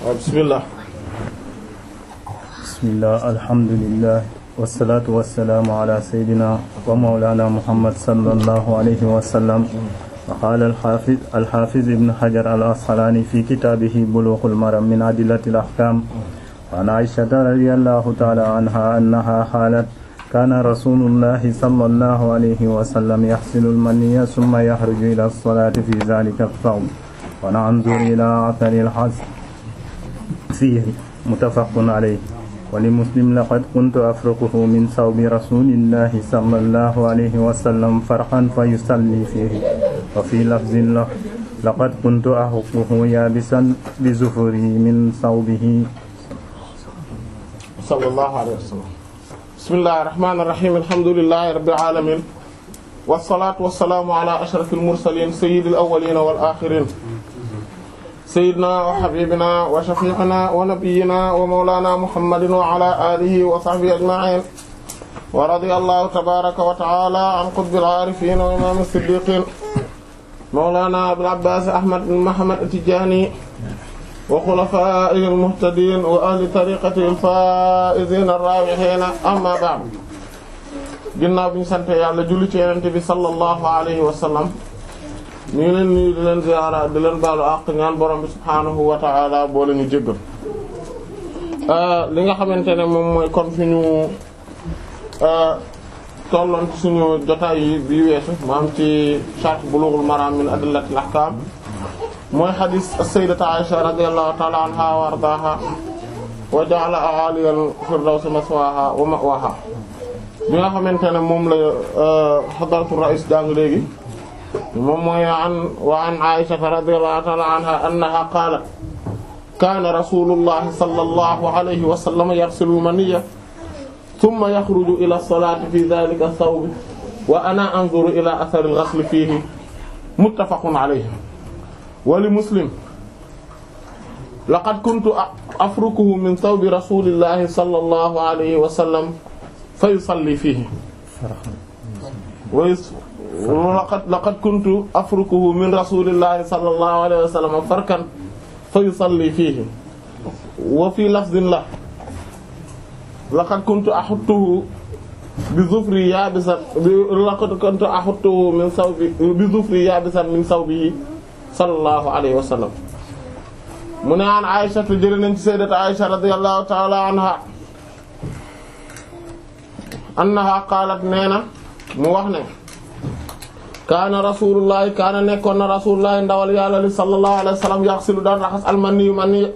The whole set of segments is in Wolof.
bismillah bismillah alhamdulillah wasalaatu wasalaamu ala sayyidina wa mawlana muhammad sallallahu alayhi wa sallam wa qaala alxaafiz alxaafiz ibn hajar al asqalaani fi kitaabihi buluughul maram min adillatil ahkaam wa an aysata radiyallahu taala anha annaha qaalat kaana rasuulullahi sallallahu alayhi wa sallam yaxsilu almaniyya summa yaxruju ila salaati fi zaalika ath-thawb wa nanzuru ila athari al-has fiihi muttafaqun alayhi wa li muslim laqad kuntu afruquhu min sawbi rasulillahi sallallahu alayhi wa sallam farqan fa yusalli fiihi wa fi lafzin lahu laqad kuntu ahuquhu yaabisan bi zufurihi min sawbihi sallallahu alayhi wa sallam bismillahir rahmanir rahim alhamdulillahi rabbil alamin wassalatu wassalamu ala ashrafil mursalin sayyidil awwalin wal akhirin sayyidina wa habibina wa shafi'ina wa nabiyyina wa mawlana muhammadin wa ala alihi wa sahbihi ajma'in wa radiyallahu tabaraka wa ta'ala an qutbil arifin wa imam as-siddiqin mawlana abul abbas ahmad bin muhammad at-tijani wa khulafaa'ihi al-muhtadiin wa ahli tariiqatihi al-faa'iziina ar-raabihiina amma ba'd ginnaaw bi ñu sant yàlla julli ci Yonent bi sallallahu alayhi wa sallam ñu ngi leen nuyu di leen ziyaara di leen baalu àq ñaan borom bi subhaanahu wa ta'aala boo leen ñu jéggal li nga xamante ne moom mooy kon fi ñu tolloon ci suñu jotaay yi bi weesu maam ci Sharh Bulughul Maram min Adillatil Ahkaam mooy xadis as-sayyidatu Aisha radiyallahu ta'ala anha wa ardaaha wa ja'ala a'aliyal firdawsi maswaaha wa ma'waaha bi nga xamante ne moom la hadratu rais jàng léegi moom mooy an wa an Aisha radiyallahu ta'ala anha annaha qaalat kaana rasulullahi sallallahu alayhi wa sallam yarsilu maniyya thumma yakhruju ila as-salati fi dhalika ath-thawb wa ana anzuru ila athari al-ghasl fihi muttafaqun alayhi wali muslim laqad kuntu afrukuhu min thawbi rasulillahi sallallahu alayhi wa sallam fa yusalli fihi wa laqad laqad kuntu afrukuhu min rasulillahi sallallahu alayhi wa sallam farkan fa yusalli fihi wa fi lafdhin la laqad kuntu ahuttuhu bi zufri yabisan laqad kuntu ahuttuhu min thawbi bi zufri yabisan min thawbihi sallallahu alayhi wa sallam mu ne an Aisha te jëlee nañ ci sayyidat Aisha radiyallahu ta'ala anha annaha qaalat nee na mu wax ne kaana rasulullahi kaana nekkoon na rasulullahi ndawal yàlla li sallallahu alayhi wa sallam yaxsilu daan raxas almaniyu mani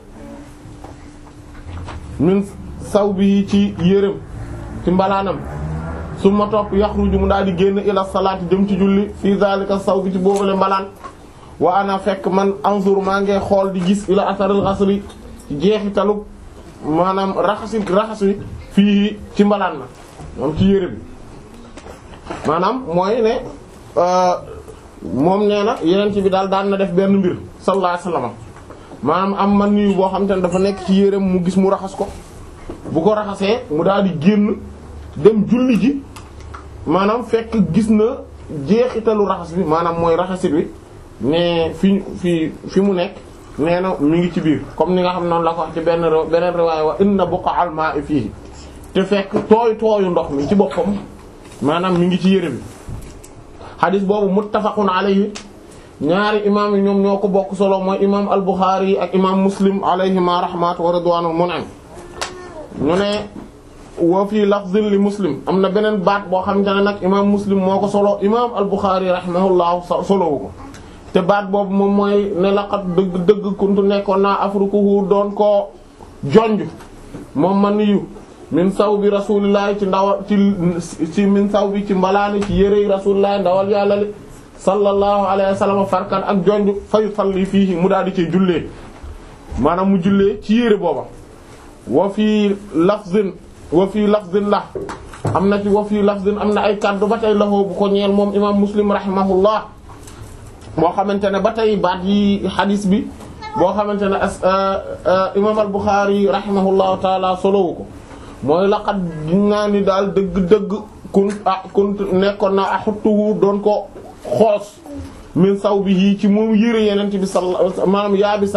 min sawbihi ci yërëm ci mbalaanam summa topp yaxruju mu daal di génn ila salaati jëm ci julli fi zalika sawbi ci boobale mbalaan wa ana fekk man anzur maa ngi xool di gis ila asaril ghasli jeexitalu maanaam raxasi raxas wi fii ci mbalaan ma moom ci yére bi maanaam mooy ne moom nee na yeneen ci bi daal daan na def benn mbir sallallahu alayhi wasallam maanaam am man niyu boo xam te ne dafa nekk ci yéreem mu gis mu raxas ko bu ko raxasee mu daal di génn dem julli ji maanaam fekk gis na jeexitalu raxas bi maanaam mooy raxasit wi mais fi fi fi mu nekk nee na mi ngi ci biir comme ni nga xam noonu la ko wax ci benn beneen riwaaya wa inna buqa al ma'i fihi te fekk tooy tooyu ndox mi ci boppam maanaam mi ngi ci yére bi xadis boobu muttafaqun alayhi ñaari imaam yi ñoom ñoo ko bokk solo mooy imaam al Bukhari ak imaam Muslim alayhima rahmatu wa ridwanul mun'im ñu ne wa fii lafzin li Muslim am na beneen baat boo xamante ne nag imaam Muslim moo ko solo imaam al Bukhari rahimahullahu solowu ko te baat boobu moom mooy ne laqat dëgg dëgg kuntu nekkoon naa afrukuhu doon koo jonj moom man yu min saw bi rasulillahi ci ndawal ci ci min saw bi ci mbalaani ci yërey rasulillahi ndawal yàlla li sallallahu alayhi wa sallam farkan ak jonj fa yusalli fiihi mu daal di ci jullee maanaam mu jullee ci yére booba wa fii lafzin wa fii lafzin la am na ci wa fii lafzin am na ay kaddu ba tey laxoo bu ko ñeel moom imam muslim rahimahullah boo xamante ne ba tey baat yi xadis bi boo xamante ne as imam al Bukhari rahimahullahu taala solowu ko mooy laqat naa ni daal dëgg-dëgg kun ah kun nekkoon na axuttuhu doon ko xoos min saw bi yii ci moom yëre yeneen bi sallallahu maanaam yaabisan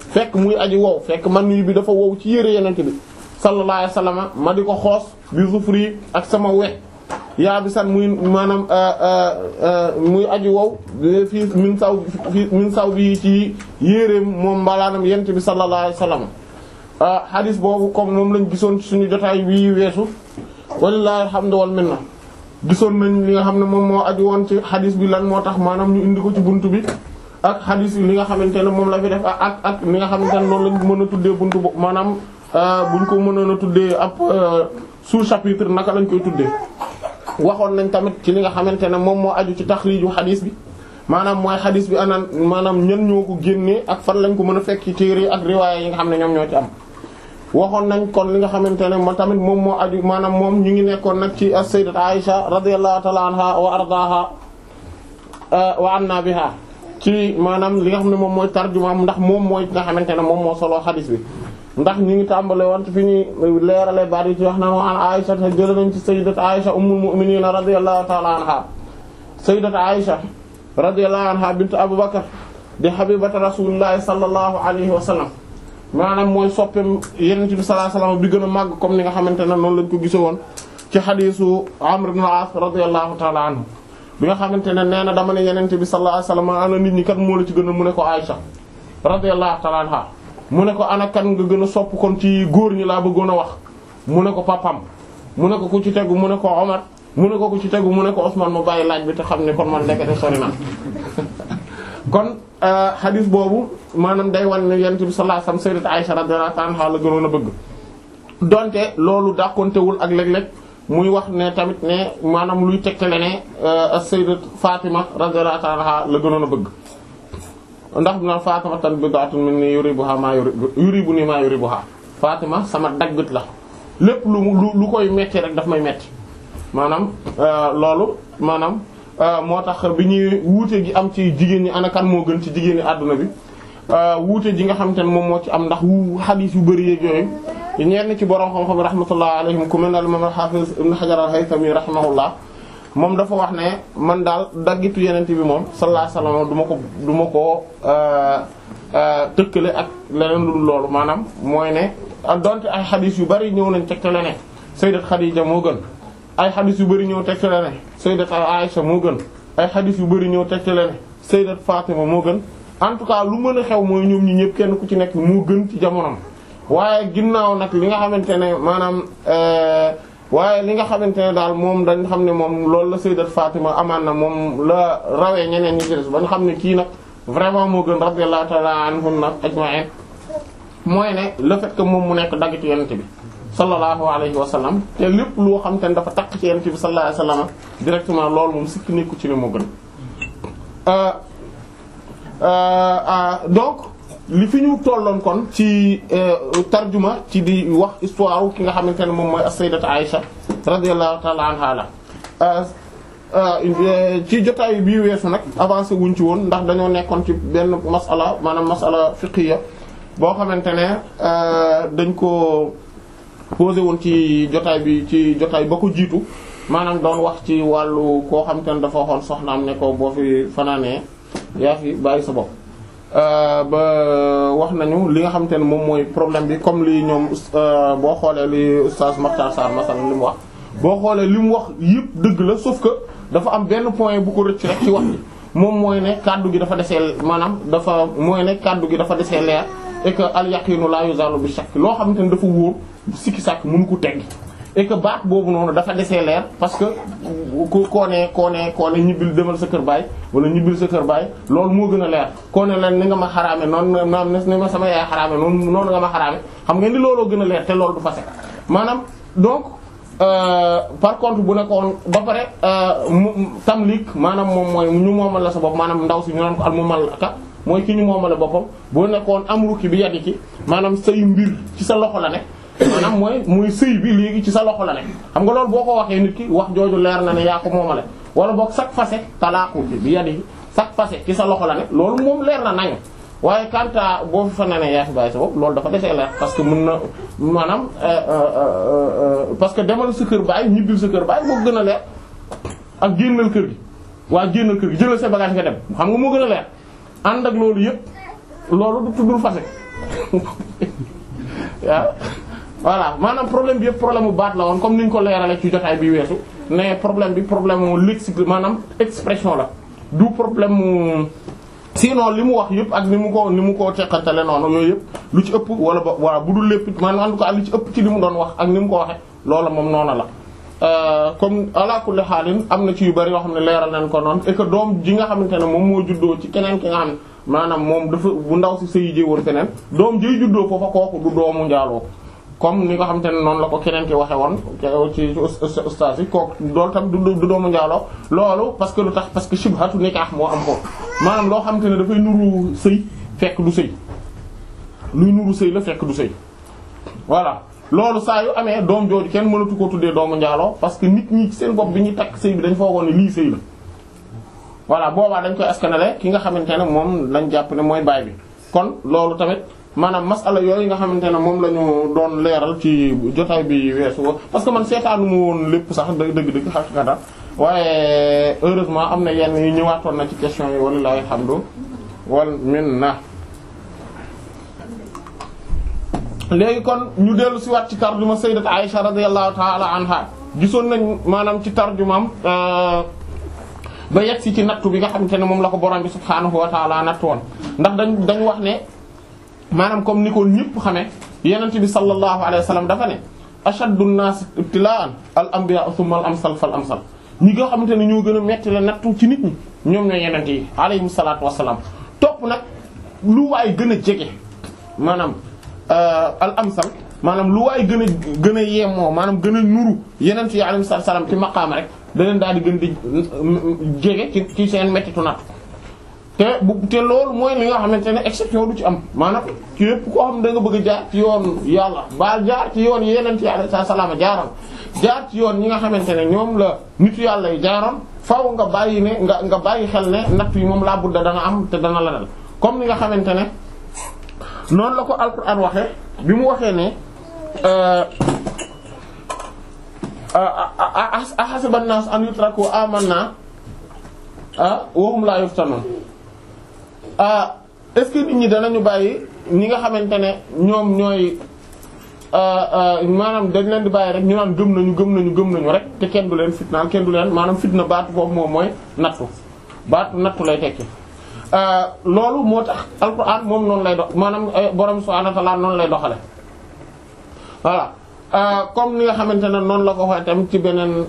fekk muy aji wow fekk man yu bi dafa wow ci yére yenente bi sallallahu alayhi wasallam ma di ko xoos bi zufri ak sama we yaa bi san muy maanaam muy aji wow fii min saw fii min saw bi ci yéreem moom mbalaanam yenente bi sallallahu alayhi wasallam hadis boobu comme moom lañ gisoon ci suñu jotaay bii weesu walillahi alhamdu wal minna gisoon nañ li nga xam ne moom moo aju woon ci hadis bi lan moo tax maanaam ñu indi ko ci buntu bi ak hadis yi li nga xamante ne moom la fi def ak ak li nga xamante ne noonu lañ mën a tuddee buntu bo maanaam buñ ko mënoon a tuddee ab sous-chapitre naka lañ koy tuddee. waxoon nañ tamit ci li nga xamante ne moom moo aju ci taxriiju hadis bi maanaam mooy hadis bi anaan maanaam ñan ñoo ko génnee ak fan lañ ko mën a fekk ci téere ak riwaaya yi nga xam ne ñoom ñoo ci am. waxoon nañ kon li nga xamante ne moo tamit moom moo aju maanaam moom ñu ngi nekkoon nag ci as-sayyidat Aisha radiyallahu ta'ala anha wa ardaaha wa anna biha ci maanaam li nga xam ne moom mooy tarjumaam ndax moom mooy nga xamante ne moom moo solo xadis bi ndax ñu ngi tàmbale woon fi ñuy leerale baat yi ci wax na an Aisha te jël nañ ci sayyidat Aisha ummul mu'minin radiyallahu ta'ala anha sayyidat Aisha radiyallahu anha bint Abu Bakr di habibata rasulillahi sallallahu alayhi wa sallam maanaam mooy soppeem yenent bi sallallahu alayhi wasallam bi gën a màgg comme ni nga xamante ne noonu lañ ko gise woon ci xadiisu Amr ibn al-As radiyallahu ta'ala anhu bi nga xamante ne nee na dama ne yenent bi sallallahu alayhi wasallam ana nit ñi kat moo la ci gën a mu ne ko Aisha radiyallahu ta'ala anha mu ne ko ana kan nga gën a sopp kon ci góor ñi laa bëggoon a wax mu ne ko papam mu ne ko ku ci tegu mu ne ko Omar mu ne ko ku ci tegu mu ne ko Ousmane mu bàyyi laaj bi te xam ne kon man ndekete sori na kon xadis boobu maanaam day wan ne yonent bi sallallahu alayhi wasallam sayyidat Aisha radiyallahu anha la gënoon a bëgg donte loolu dàqontewul ak léeg-léeg muy wax ne tamit ne maanaam luy tegtale ne sayyidat Fatima radiyallahu anha la gënoon a bëgg ndax na Fatima tan bid'atun minni yuribuha ma yuribuni ma yuribuha Fatima sama daggit la lépp lu lu lu koy metti rek daf may metti maanaam loolu maanaam moo tax bi ñuy wuute gi am ci jigéen ñi ana kan moo gën ci jigéen ñi àdduna bi wuute ji nga xamante ne moom moo ci am ndax wu xadiis yu bëri yeeg yooyu ñenn ci borom xam-xam rahmatullah alayhim ku mel ne al-imam al-hafiz ibn hajar al-haythami rahimahullah moom dafa wax ne man daal daggitu yenent bi moom sallallahu alayhi wasallam du ma ko du ma ko tëkkale ak leneen lu dul loolu maanaam mooy ne donte ay xadiis yu bëri ñëw nañ tegtale ne sayyidat Khadija moo gën ay xadis yu bëri ñëw tegtale ne sayyidat Aisha moo gën ay xadis yu bëri ñëw tegtale ne sayyidat Fatima moo gën en tout cas lu mën a xew mooy ñoom ñi ñëpp kenn ku ci nekk moo gën ci jamonoom waaye ginnaaw nag li nga xamante ne maanaam waaye li nga xamante ne daal moom dañ xam ne moom loolu la sayyidat Fatima amaan na moom la rawee ñeneen ñi ci des ba nga xam ne kii nag vraiment moo gën radiyallahu ta'ala anhunna ajma'in mooy ne le fait que moom mu nekk daggitu yonent bi sallallahu alayhi wa sallam te lépp loo xam te ne dafa takk ci yonent bi sallallahu alayhi wa sallam directement loolu moom sikki nekku ci ne moo gën donc li fi ñu tolloon kon ci tarjuma ci di wax histoire ki nga xamante ne moom mooy as-sayyidat Aisha radiyallahu ta'ala anha la ci jotaay bii weesu nag avancé wuñ ci woon ndax dañoo nekkoon ci benn masala maanaam masala fiqhiya boo xamante ne dañ ko posé woon ci jotaay bi ci jotaay ba ko jiitu maanaam doon wax ci wàllu koo xam te ne dafa waxoon soxnaam ne ko boo fi fanaanee yaa fi bàyyi sa bopp. ba wax nañu li nga xam te ne moom mooy problème bi comme li ñoom boo xoolee li oustaz Makhtar Sarr masalan li mu wax. boo xoolee li mu wax yëpp dëgg la sauf que dafa am benn point bu ko rëcc rek ci wax bi moom mooy ne kaddu gi dafa desee maanaam dafa mooy ne kaddu gi dafa desee leer. et que al yaqinu la yuzalu bi shakk loo xamante ne dafa wóor sikki sàkk mënu ko tegg et que baat boobu noonu dafa desee leer parce que ku koo ne koo ne koo ne ñibbil demal sa kër baay wala ñibbil sa kër baay loolu moo gën a leer koo ne leen ni nga ma xaraame noonu maam ni ma sama yaay xaraame noonu noonu nga ma xaraame xam nga ni looloo gën a leer te loolu du fase maanaam donc par contre bu nekkoon ba pare tamlik maanaam moom mooy ñu moomal la sa bopp maanaam ndaw si ñu naan ko al mumallaka mooy ki ñu moomale boppam boo nekkoon amruki bi yadi ki maanaam say mbir ci sa loxo la ne maanaam mooy mooy sëy bi léegi ci sa loxo la ne xam nga loolu boo ko waxee nit ki wax jooju leer na ne yaa ko moomale wala boog sak fase talaaku bi yadi ki sak fase ci sa loxo la ne loolu moom leer na nañu waaye kanta boo fi fa na ne yaa fi bàyyi sa bopp loolu dafa desee leer parce que mën na maanaam parce que demal sa kër baay ñibbil sa kër baay moo gën a leer ak génnal kër gi waa génnal kër gi jëlal sa bagage nga dem xam nga moo gën a leer ànd ak loolu yëpp loolu du tuddul fase waaw voilà maanaam problème bi yëpp problème bu baat la woon comme ni ñu ko leerale ci jotaay bi weesu mais problème bi problème mu lexique maanaam expression la du problème mu sinon li mu wax yëpp ak ni mu ko ni mu ko teqantale noonu yooyu yëpp lu ci ëpp wala ba wala bu dul lépp maanaam en tout cas lu ci ëpp ci li mu doon wax ak ni mu ko waxe loola moom noonu la comme ala kulli xaalin am na ci yu bari yoo xam ne leeral nañ ko noonu et que doom ji nga xamante ne moom moo juddoo ci keneen ki nga xam ne maanaam moom dafa bu ndaw si sëy jee woon feneen doom jiy juddoo foofa kooku du doomu njaaloo comme ni nga xamante ne noonu la ko keneen ki waxe woon ci ustaas yi kooku loolu tam du doomu njaaloo loolu parce que lu tax parce que shibhatu nikah moo am foofu maanaam loo xamante ne dafay nuru sëy fekk du sëy luy nuru sëy la fekk du sëy voilà loolu saa yu amee doom jooju kenn mënatu ko tuddee doomu njaaloo parce que nit ñi seen bopp bi ñuy takk sëy bi dañ foogoon ne lii sëy la voilà boobaa dañ koy askanale ki nga xamante ne moom lañ jàpp ne mooy baay bi kon loolu tamit maanaam masala yooyu nga xamante ne moom la ñu doon leeral ci jotaay bi weesu parce que man seetaanu mu woon lépp sax dëgg-dëgg xaqiqatan waaye heureusement am na yenn yu ñëwaatoon na ci question yi walilahi alhamdu wal minna léegi kon ñu dellu si waat ci tarjuma sayyidat Aisha radiyallahu ta'ala anha gisoon nañ maanaam ci tarjumaam ba yegg si ci nattu bi nga xamante ne moom la ko borom bi subhaanahu wa ta'ala nattu woon ndax dañ dañ wax ne maanaam comme ni ko ñëpp xamee yenent bi sallallahu alayhi wa sallam dafa ne ashaddu an-nas ibtila'an al anbiya thumma al amsal fal amsal ñi nga xamante ne ñoo gën a metti la nattu ci nit ñi ñoom ñooy yenent yi alayhim salaatu wassalaam topp nag lu waay gën a jege maanaam al amsal maanaam lu waay gën a gën a yemoo maanaam gën a nuru yenent yi alayhim salaam ci maqaama rek da leen daal di gën di jege ci ci seen mettitu nattu te bu te loolu mooy li nga xamante ne exception du ci am maanaam ci yépp koo xam da nga bëgg a jaar ci yoon yàlla ba jaar ci yoon yeneen ci alayhi salaam jaaroon jaar ci yoon ñi nga xamante ne ñoom la nitu yàlla yi jaaroon faaw nga bàyyi ne nga nga bàyyi xel ne natt yi moom laa budda dana am te dana la dal comme ni nga xamante ne noonu la ko alquran waxee bi mu waxee ne ahasiba an-nas an yutraku amanna wa hum la yuftanun ah est-ce que nit ñi danañu bàyyi ñi nga xamante ne ñoom ñooy maanaam dañ leen di bàyyi rek ñu naan gëm nañu gëm nañu gëm nañu rek te kenn du leen fitnaal kenn du leen maanaam fitna baatu foofu moom mooy nattu baatu nattu lay tekki. loolu moo tax alquran moom noonu lay dox maanaam borom subhanahu wa ta'ala noonu lay doxale voilà comme ni nga xamante ne noonu la ko waxee tamit ci beneen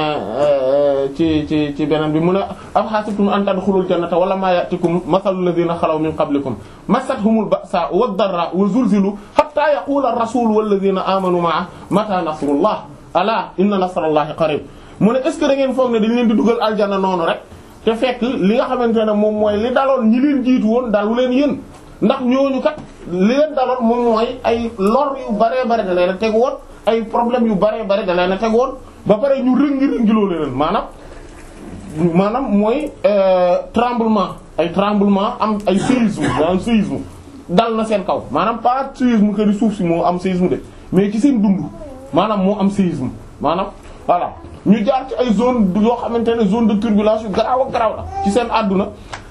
ci ci ci beneen bi mu ne afhasibtum an tadkhulul jannata wala ma ya'tikum mathalul ladhina khalaw min qablikum massathumul ba'sa wad-dharra wa zulzilu hatta yaqula ar-rasul wal ladhina amanu ma'a mata nasrullah ala inna nasrallahi qarib mu ne est ce que da ngeen foog ne dañ leen di dugal aljanna noonu rek te fekk li nga xamante ne moom mooy li daloon ñi leen jiitu woon dalu leen yéen ndax ñooñu kat li leen daloon moom mooy ay lor yu baree bare da leen a teg woon ay problème yu bare bare da leen a teg woon ba pare ñu rëngi rëngiloo leen maanaam maanaam mooy tremblement ay tremblement am ay séisme maanaam séisme dal na seen kaw maanaam pas séisme que di suuf si moo am séisme de mais ci seen dund maanaam moo am séisme maanaam voilà ñu jaar ci ay zone yoo xamante ne zone de turbulence yu garaaw ak garaaw la ci seen àdduna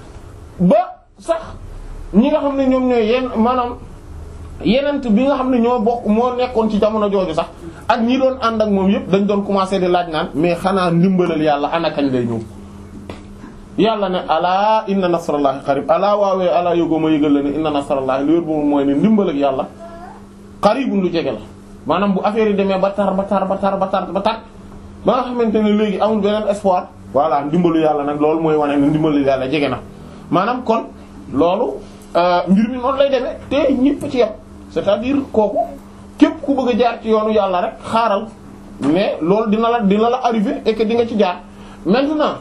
ba sax ñi nga xam ne ñoom ñooy yenn maanaam yenent bi nga xam ne ñoo bokk moo nekkoon ci jamono jooju sax ak ñi doon ànd ak moom yëpp dañ doon commencer di laaj naan mais xanaa ndimbalal yàlla ana kañ lay ñëw yàlla ne alaa inna nasrallahi qarib alaa waawee alaa yógoo ma yëgal la ne inna nasrallahi lu yor boobu mooy ne ndimbalal yàlla qaribun lu jege la maanaam bu affaire yi demee ba tar ba tar ba tar ba tar ba tar ba nga xamante ne léegi amul beneen espoir voilà ndimbalu yàlla nag loolu mooy wane ne ndimbalu yàlla jege na maanaam kon loolu mbir mi noonu lay demee te ñëpp ci yam c'est-à-dire kooku képp ku bëgg a jaar ci yoonu yàlla rek xaaral mais loolu dina la dina la arrivé et que di nga ci jaar maintenant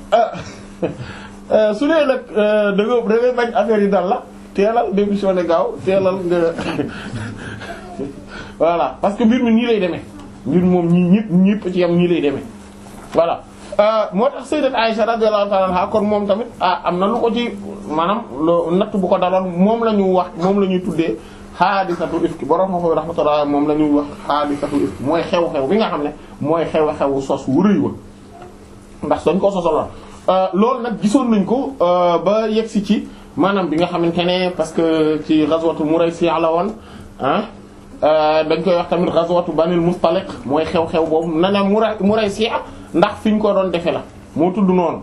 su dee nag da nga da ngay bañ affaire yi dal la teelal démissionné gaaw teelal nga voilà parce que mbir mi nii lay demee mbir moom ñii ñëpp ñëpp ci yam nii lay demee voilà moo tax sayyidat Aisha radiyallahu ta'ala anha kon moom tamit ah am na lu ko ci maanaam lu natt bu ko daloon moom la ñu wax moom la ñuy tuddee xaadisatu ifki borom moo koy rahmatullah moom la ñuy wax xaadisatu ifki mooy xew-xew bi nga xam ne mooy xew-xewu sos wu rëy wa ndax dañ ko sosaloon loolu nag gisoon nañ ko ba yegsi ci maanaam bi nga xamante ne parce que ci ghazwatu Muraysi la woon ah dañ koy wax tamit ghazwatu Banil Mustaliq mooy xew-xew boobu na ne Muray Muraysi ndax fi ñu ko doon defe la moo tudd noonu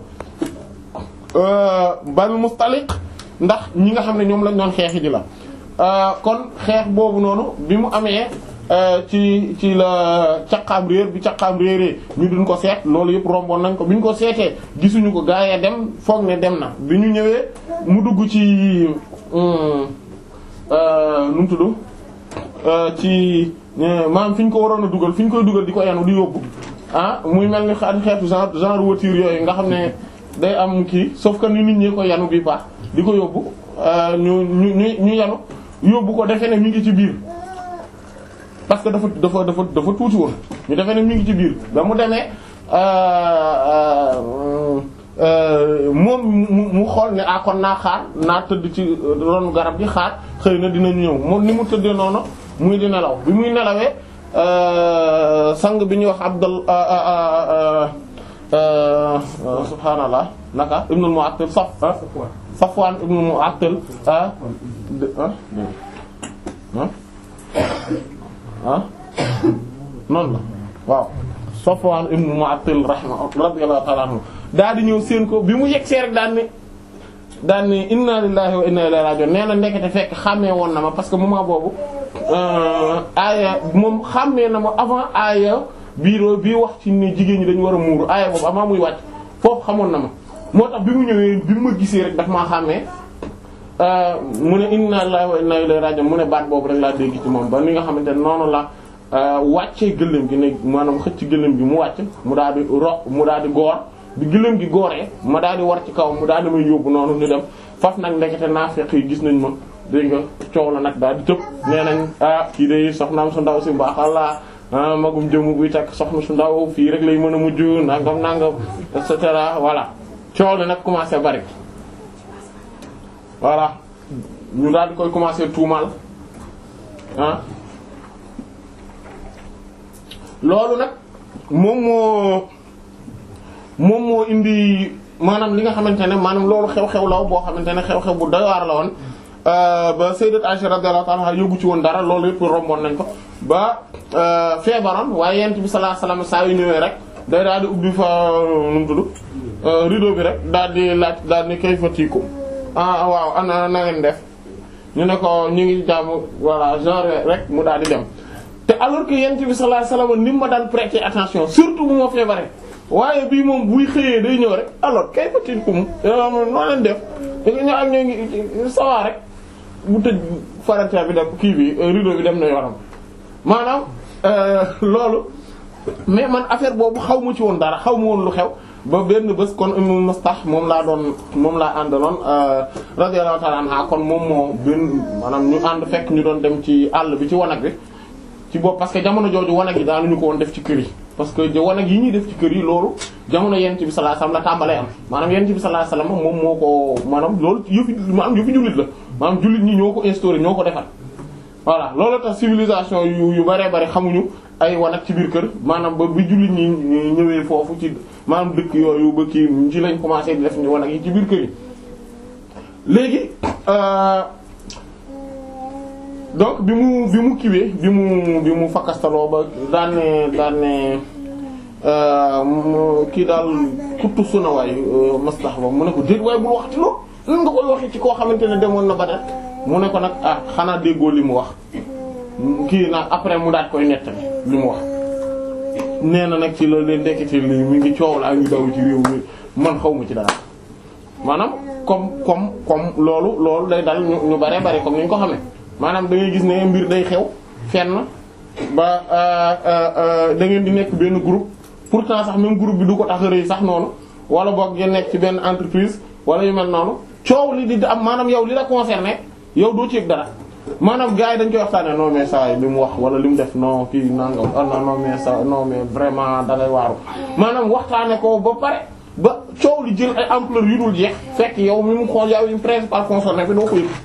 Banil Mustaliq ndax ñi nga xam ne ñoom lañ doon xeexi ji la kon xeex boobu noonu bi mu amee ci ci la caqaam réer bi caqaam réeree ñu duñ ko seet loolu yëpp romboon nañ ko bi ñu ko seetee gisuñu ko gaayee dem foog ne dem na bi ñu ñëwee mu dugg ci nu mu tudd ci maanaam fi ñu ko waroon a dugal fi ñu koy dugal di ko yanu di yóbbu ah muy mel ni xeetu genre genre voiture yooyu nga xam ne day am kii sauf que ni nit ñi ko yanu bi baax di ko yóbbu ñu ñu ñu ñu yanu yóbbu ko defe ne mi ngi ci biir parce que dafa dafa dafa dafa tuuti woon ñu defe ne mi ngi ci biir ba mu demee moom mu mu xool ne ah kon naa xaar naa tëdd ci ron garab gi xaar xëy na dinañu ñëw moom ni mu tëddee noonu muy di nelaw bi muy nelawee sang bi ñuy wax Abdul subhaanallah naka ibnul Mu'attal saf Safwan ibnul Mu'attal ah ah noonu la waaw Safwan ibn Mu'attal rahma radiyallahu ta'ala anhu daal di ñëw seen ko bi mu yegg see rek daan ne daan ne inna lillahi wa inna ilayhi raji'un nee na ndekete fekk xàmmee woon na ma parce que moment boobu aaya moom xàmmee na ma avant aaya biiroo bii wax ci ne jigéen ñi dañu war a muuru aaya boobu avant muy wàcc foofu xamoon na ma moo tax bi mu ñëwee bi mu ma gisee rek daf maa xàmmee mu ne inna lillahi wa inna ilayhi raji'un mu ne baat boobu rek laa dégg ci moom ba ni nga xamante ne noonu la wàccee gëléem gi ne maanaam xëcc gëléem gi mu wàcc mu daal di ro mu daal di goor bi gëléem gi gooree ma daal di war ci kaw mu daal di may yóbbu noonu ñu dem faf nag ndekete naafeq yi gis nañ ma dégg nga coow la nag daal di tëb nee nañ ah kii de soxnaam su ndaw si baax Allah magum jëmu buy takk soxna su ndaw fii rek lay mën a mujj nangam nangam et cetera voilà coow la nag commencé bari voilà ñu daal di koy commencer tuumaal ah loolu nag moom moo moom moo indi maanaam li nga xamante ne maanaam loolu xew-xew law boo xamante ne xew-xew bu doy waar la woon ba sayyidat Aisha radiyallahu ta'ala yóbbu ci woon dara loolu yëpp romboon nañ ko ba feebaroon waaye yent bi sallallahu alayhi wasallam saa yu ñëwee rek day daal di ubbi fa nu mu tudd rideau bi rek daal di laaj daal ni kayfa tiikum ah waaw ana na ngeen def ñu ne ko ñu ngi jàmm voilà genre rek mu daal di dem te alors que yent bi sallallahu alayhi wasallam ni ma daan prêter attention surtout bu ma feebaree waaye bii moom buy xëyee day ñëw rek alors kayfa tiikum noo leen def ñu ak ñoo ngi sawaa rek bu tëj farata bi dem kii bi rideau bi dem na yoonam maanaam loolu mais man affaire boobu xaw ma ci woon dara xaw ma woon lu xew ba benn bés kon Ummu Mustah moom laa doon moom laa àndaloon radiyallahu ta'ala anha kon moom moo benn maanaam ñu ànd fekk ñu doon dem ci àll bi ci wanag bi ci bopp parce que jamono jooju wanag yi daanuñu ko woon def ci kër yi parce que wanag yi ñuy def ci kër yi loolu jamono yonent bi sallallahu alayhi wasallam la tàmbalee am maanaam yonent bi sallallahu alayhi wasallam moom moo ko maanaam loolu yëfi maanaam yëfi jullit la maanaam jullit ñi ñoo ko instauré ñoo ko defar voilà loolu tax civilisation yu yu bare bare xamuñu ay wanag ci biir kër maanaam ba bi jullit ñi ñëwee foofu ci maanaam dëkk yooyu ba kii ci lañ commencé di def ñu wanag yi ci biir kër yi léegi donc bi mu bi mu kiwee bi mu bi mu fakkastaloo ba daan ne daan ne kii daal kuttu suna waay maslax ba mu ne ko déet waaye bul waxti loolu lan nga koy waxee ci koo xamante ne demoon na Badar mu ne ko nag ah xanaa déggoo li mu wax kii nag après mu daat koy nettali li mu wax nee na nag ci loolu leen ndekkite li mi ngi coow laa ngi daw ci réew mi man xaw ma ci dara maanaam comme comme comme loolu loolu day dal ñu ñu bare bare comme ni ñu ko xamee maanaam da ngay gis ne mbir day xew fenn ba da ngeen di nekk benn groupe pourtant sax même groupe bi du ko tax a rëy sax noonu wala boog ngeen nekk ci benn entreprise wala yu mel noonu coow li di am maanaam yow li la concerné yow doo ci yëg dara maanaam gars yi dañ koy waxtaanee non mais ça li mu wax wala li mu def non kii nangam ah non non mais ça non mais vraiment da ngay waaru maanaam waxtaanee ko ba pare ba coow li jël ay ampleur yu dul jeex fekk yow mi mu xool yow yi principal concerné bi doo ko yëg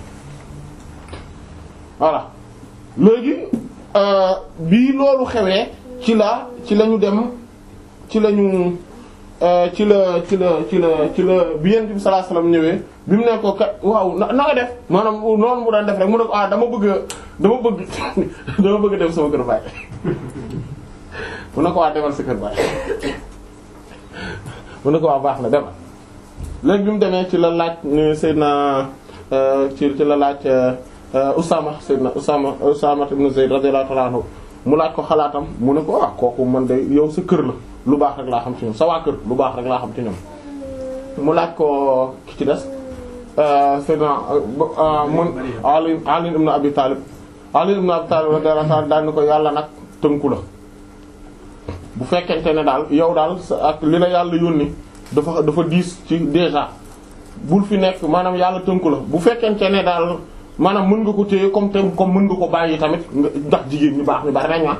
voilà léegi bii loolu xewee ci la ci la ñu dem ci la ñu ci la ci la ci la ci la bi Yonent bi sallallahu alayhi wasallam ñëwee bi mu ne ko kat waaw na nga def maanaam noonu mu daan def rek mu ne ko ah dama bëgg dama bëgg dama bëgg dem sama kër baay mu ne ko waa demal sa kër baay mu ne ko waa baax na demal léegi bi mu demee ci la laaj Seydina ci ci la laaj Usaama Seydina Usaama Usaama ibn Zayd radiyallahu ta'ala anhu mu laaj ko xalaatam mu ne ko ah kooku man de yow sa kër la lu baax rek laa xam ci ñoom sa waa kër lu baax rek laa xam ci ñoom mu laaj ko ki ci des Seydina mun Ali Ali ibn Abi Talib Ali ibn Abi Talib radiyallahu ta'ala daan ni ko yàlla nag tënku la bu fekkente ne daal yow daal ak li la yàlla yónni dafa dafa diis ci déjà bul fi nekk maanaam yàlla tënku la bu fekkente ne daal maanaam mën nga ko téye comme te comme mën nga ko bàyyi tamit ndax jigéen ñu baax ñu bari nañ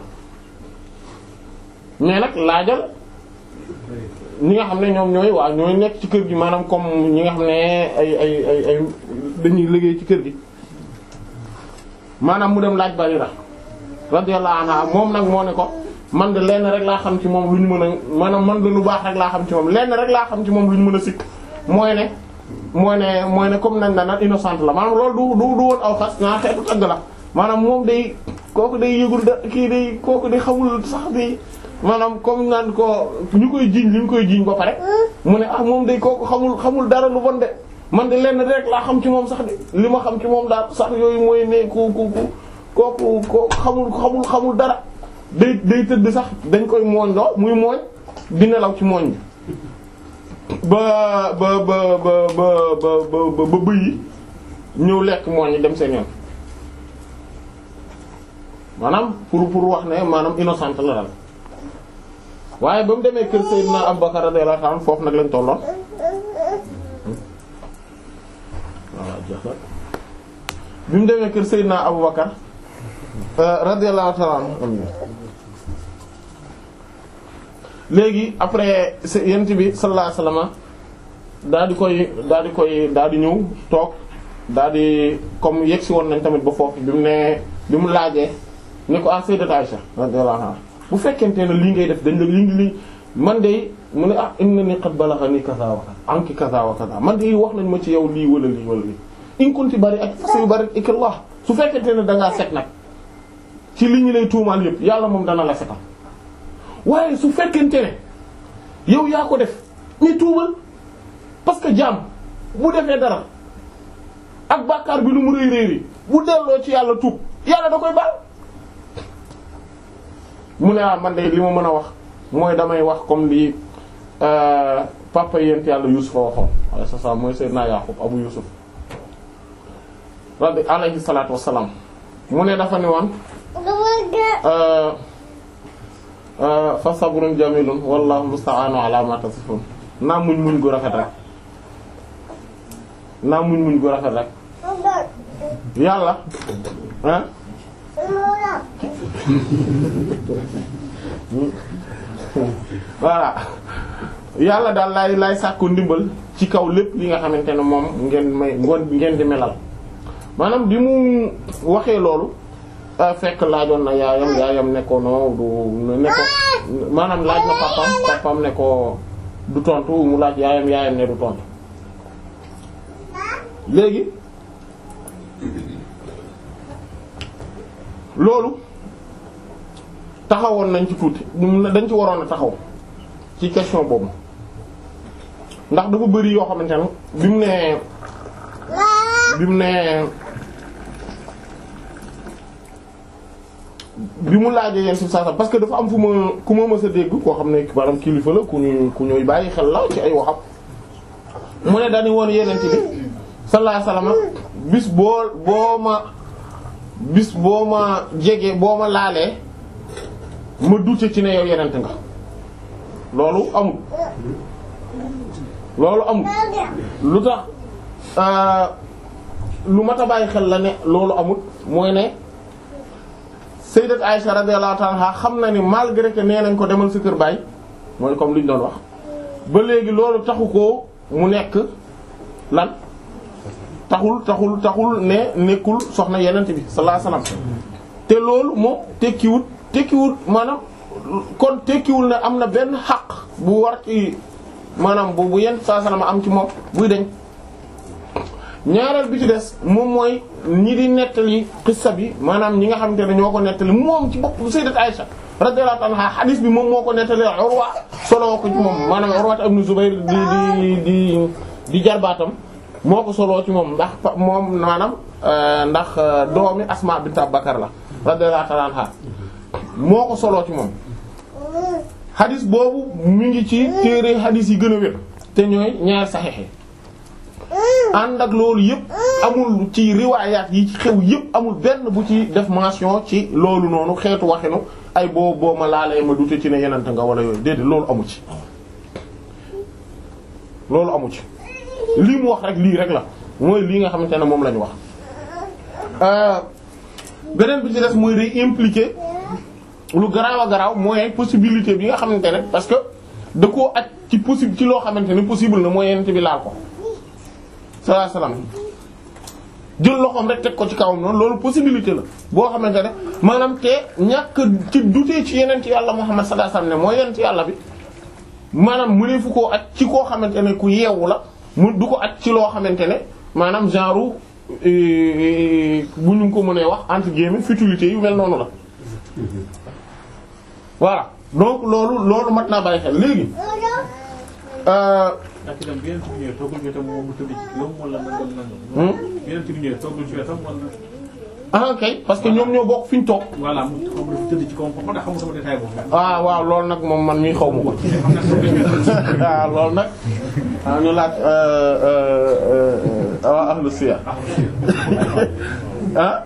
mais nag laajal ñi nga xam ne ñoom ñooy waa ñooy nekk ci kër gi maanaam comme ñi nga xam ne ay ay ay ay dañuy liggéey ci kër gi maanaam mu dem laaj Barira radiyallahu anha moom nag moo ne ko man de lenn rek laa xam ci moom lu ñu mën a maanaam man de lu baax rek laa xam ci moom lenn rek laa xam ci moom lu ñu mën a sikk mooy ne mooy ne mooy ne comme nañ la naan innocente la maanaam loolu du du du woon aw xas naa xeetu tagg la maanaam moom day kooku day yëgul da kii day kooku day xamul sax day maanaam comme naan ko ñu koy jiiñ li ñu koy jiiñ ba pare mu ne ah moom day kooku xamul xamul dara lu bon de man de lenn rek laa xam ci moom sax de li ma xam ci moom daal sax yooyu mooy ne ku ku ku kooku kooku xamul xamul xamul dara day day tëdd sax dañ koy mooñ loo muy mooñ di nelaw ci mooñ bi ba ba ba ba ba ba ba ba bëy yi ñëw lekk mooñ yi dem seen yoon maanaam pour pour wax ne maanaam innocente la daal waaye ba mu demee kër Seydina Abubakar radiyallahu anhu foofu nag lañ tolloon voilà jeex na bi mu demee kër Seydina Abubakar radiyallahu ta'ala anhu léegi après yent bi sallallahu alayhi wasallam daal di koy daal di koy daal di ñëw toog daal di comme yegsi woon nañ tamit ba foofu bi mu ne bi mu laajee ne ko ah sayyidat Aisha radiyallahu anha bu fekkente ne lii ngay def dañ la li li man de mu ne ah innani qad balaghani kaza wa kaza anki kaza wa kaza man de wax nañ ma ci yow lii wala lii wala lii in kunti bari ak say bari ikallah su fekkente ne da ngaa set nag ci li ñu lay tuumaal yëpp yàlla moom dana la setal waaye su fekkente ne yow yaa ko def ni tuubal parce que jaam bu defee dara ak bàkkaar bi lu mu réy réy bu delloo ci yàlla tuub yàlla da koy baal mu ne ah man de li ma mën a wax mooy damay wax comme li papa yent yàlla Yuusufa waxoon alayhi salaam mooy Seydina Yaqub Abu Yusuf rabbi alayhi salaatu wassalaam mu ne dafa ni woon fa sabrun jamilun wallahu musta'anu ala ma tasifun naa muñ muñ gu rafet rek naa muñ muñ gu rafet rek yàlla ah voilà yàlla daal laay laay sàkku ndimbal ci kaw lépp li nga xamante ne moom ngeen may ngoon ngeen di melal maanaam bi mu waxee loolu fekk laajoon na yaayam yaayam ne ko no du ne ko maanaam laaj na papam papam ne ko du tontu mu laaj yaayam yaayam ne du tontu léegi loolu taxawoon nañ ci tuuti dañ ci waroon a taxaw ci question boobu ndax dafa bari yoo xamante ne bi mu nee bi mu nee bi mu laajee yenn si saa parce que dafa am fu ma ku ma mës a dégg koo xam ne maanaam kilifa la ku ñu ku ñuy bàyyi xel la ci ay waxam mu ne dañu woon yeneen ci bi sallallahu alayhi wasallam bis boo boo ma bis boo ma jege boo ma laalee ma dute ci ne yow yenent nga loolu amul loolu amul lu tax lu mat a bàyyi xel la ne loolu amul mooy ne sayyidat Aisha radiyallahu ta'ala xam na ni malgré que nee nañ ko demal sa kër baay mooy comme li ñu doon wax ba léegi loolu taxu ko mu nekk lan taxul taxul taxul ne nekkul soxna yenent bi sallallahu alayhi wasallam te loolu moom tekkiwut tekkiwul maanaam kon tekkiwul ne am na benn xaq bu war ci maanaam bu bu yenn saa salama am ci moom buy deñ ñaareel bi ci des moom mooy ñi di nettali xissa bi maanaam ñi nga xamante ne ñoo ko nettali moom ci bopp sayyidat Aisha radiyallahu anha hadith bi moom moo ko nettali Urwa soloo ko ci moom maanaam Urwa ibn Zubayr di di di di jarbaatam moo ko soloo ci moom ndax moom maanaam ndax doomi Asma bint Abubakar la radiyallahu anha moo ko soloo ci moom hadith boobu mi ngi ci téere hadith yi gën a wér te ñooy ñaar saxiix ànd ak loolu yëpp amul ci riwaayaat yi ci xew yëpp amul benn bu ci def mention ci loolu noonu xeetu waxinu ay boo boo ma laalee ma dute ci ne yenante nga wala yooyu déedéet loolu amu ci loolu amu ci lii mu wax rek lii rek la mooy lii nga xamante ne moom la ñu wax beneen bi ci des mooy day impliqué lu garaaw a garaaw mooy possibilité bi nga xamante ne parce que da koo aj ci possible ci loo xamante ne possible na mooy yenente bi laal ko sallallahu alayhi wasallam jël loxoom rek teg ko ci kawam noonu loolu possibilité la boo xamante ne maanaam te ñàkk ci dutee ci yeneen ci yàlla Muhammad sallallahu alayhi wasallam ne mooy yeneen ci yàlla bi maanaam mu ne fu koo at ci koo xamante ne ku yeewu la mu du ko at ci loo xamante ne maanaam genre bu ñu ko mënee wax entre guillemets futilité yu mel noonu la voilà donc loolu loolu mat naa bàyyi xel léegi ndax itam bi yeneen ci ñëwee toogul ci wetam moom mu tëdd ci kawam wala nangam nangam. yeneen ci ñëwee toogul ci wetam wala. ah kay parce que ñoom ñoo bokk fi ñu toog. voilà mu xaw ma dafa tëdd ci kawam foofu ndax xamu sama détail boobu. ah waaw loolu nag moom man mii xaw ma ko. waaw loolu nag. ah ñu laaj waa ahlu siyar ah.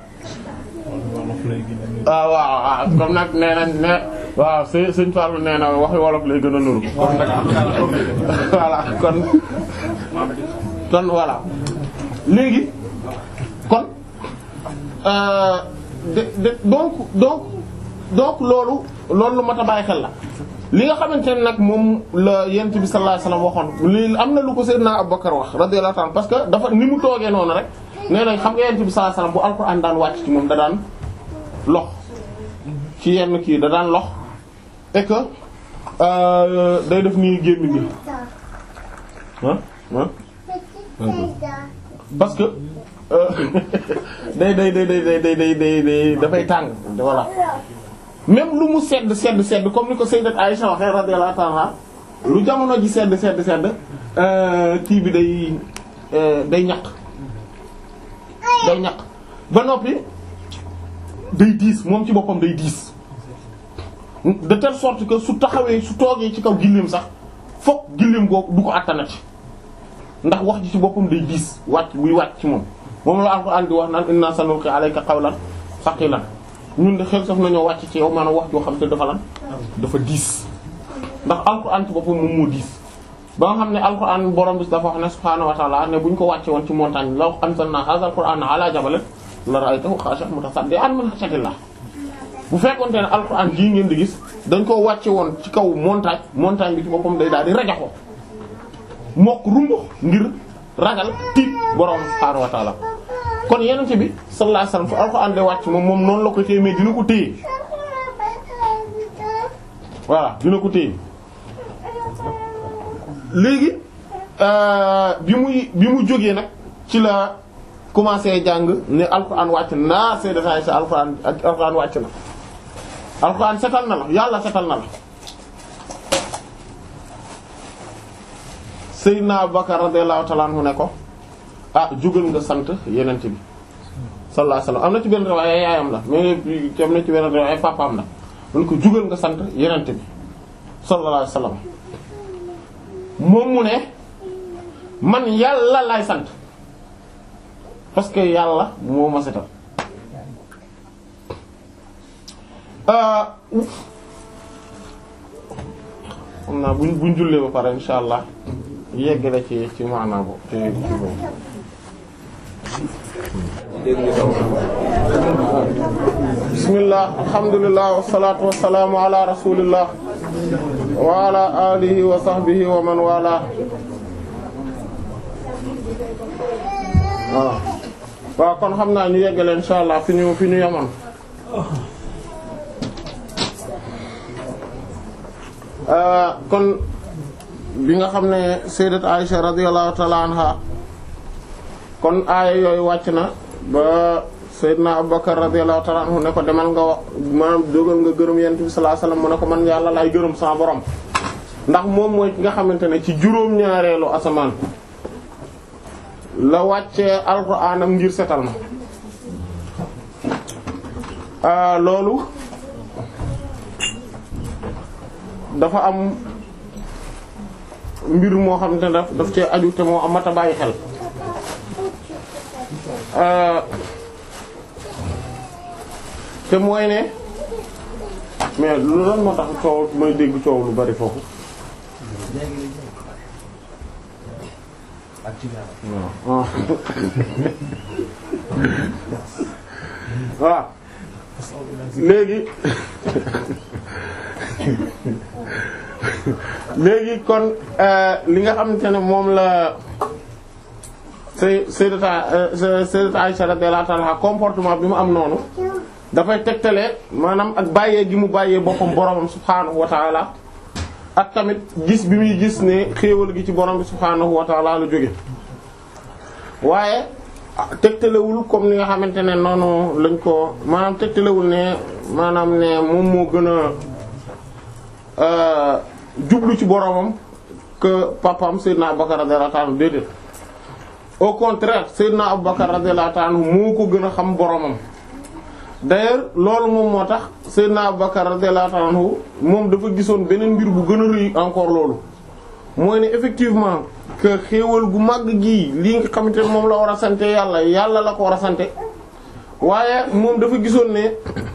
ah waaw ah comme nag nee nañ ne waaw sëñ sëñ Fallou nee na waxi wolof lay gën a nuru. voilà kon kon voilà léegi kon de de donc donc donc loolu loolu lu mat a bàyyi xel la. li nga xamante ne nag moom la yent bi sallallahu alayhi wasallam waxoon li am na lu ko Seydina Abubakar wax radiyallahu ta'ala parce que dafa ni mu toogee noonu rek nee nañ xam nga yent bi sallallahu alayhi wasallam bu alxuraan daan wàcc ci moom da daan lox ci yenn kii da daan lox et que day def nii gémmi gi ah ah parce que day day day day day day day day dafay tàng voilà même lu mu sedd sedd sedd comme ni ko sayyidat Aisha waxee radiyallahu ta'ala lu jamono ji sedd sedd sedd kii bi day day ñaq day ñaq ba noppi day diis moom ci boppam day diis de telle sorte que su taxawee su toogee ci kaw gilleem sax fokk gilleem googu du ko attanati ndax wax ji ci boppam day diis wàcc buy wàcc ci moom moom la Alxuraan di wax naan inna sanulqi alayka qawlan saqilan ñun de xel sax nañoo wàcc ci yow maanaam wax joo xam te dafa lan dafa diis ndax Alxuraan ci boppam moom moo diis ba nga xam ne Alxuraan borom bis dafa wax ne subhaanahu wa ta'ala ne bu ñu ko wàcce woon ci montagne law anzalna hadha al-qur'ana ala jabalin la ra'aytahu khashi'an mutasaddi'an min khashyatillah bu fekkonte ne alxuraan jii ngeen di gis dañ ko wàcce woon ci kaw montagne montagne bi ci boppam day daal di rajaxoo mokk rumbux ngir ragal tiit borom subhaanahu wa ta'ala kon yenente bi sallallahu alayhi wasallam fu alxuraan de wàcc moom moom noonu la ko téye mais dina ko téye voilà dina ko téye léegi bi muy bi mu jógee nag ci la commencé jàng ne alxuraan wàcc naa see dafay sa alxuraan alxuraan wàcc na alxuraan setal na la yàlla setal na la Seydina Abubakar radiyallahu ta'ala anhu ne ko ah jugal nga sant yenent bi sallallahu alayhi wasallam am na ci benn riwaaya yaayam la mais am na ci benn riwaaya papaam la mun ko jugal nga sant yenent bi sallallahu alayhi wasallam moom mu ne man yàlla lay sant parce que yàlla moo ma setal xam naa buñ buñ jullee ba pare insha allah yegg la ci ci maanaa bo ci ci boobu bismillah alhamdulillah wassalatu wassalamu ala rasulillah wa ala alihi wa sahbihi wa man wala waaw waaw kon xam naa ñu yeggale insha allah fi ñu fi ñu yemoon kon bi nga xam ne sayyidat Aisha radiyallahu ta'ala anha kon aaya yooyu wàcc na ba sayyidna Abubakar radiyallahu ta'ala anhu ne ko demal nga wax maanaam dogal nga gërëm yonent bi sallallahu alayhi wasallam mu ne ko man yàlla laay gërëm sama borom ndax moom mooy ki nga xamante ne ci juróom-ñaareelu asamaan la wàccee alxuraanam ngir setal ma loolu dafa am mbir moo xamante ne daf daf cee aju te moo am mata bàyyi xel te mooy ne mais lu lan moo tax coow may dégg coow lu bari foofu waaw waaw léegi léegi kon li nga xamante ne moom la say sayyidata sayyidata Aisha radiyallahu ta'ala comportement bi mu am noonu dafay tegtale maanaam ak bàyyee gi mu bàyyee boppam boromam subhaanahu wa ta'ala ak tamit gis bi muy gis ne xéewal gi ci borom bi subhaanahu wa ta'ala la jóge waaye tegtalewul comme ni nga xamante ne noonu lañ ko maanaam tegtalewul ne maanaam ne moom moo gën a jublu ci boromam que papam Seydina Abubakar radiyallahu ta'ala déedéet au contraire Seydina Abubakar radiyallahu ta'ala moo ko gën a xam boromam d'ailleurs loolu moom moo tax Seydina Abubakar radiyallahu ta'ala moom dafa gisoon beneen mbir bu gën a rëy encore loolu mooy ne effectivement que xéewal gu màgg gii lii nga xamante ne moom la war a sante yàlla yàlla la ko war a sante waaye moom dafa gisoon ne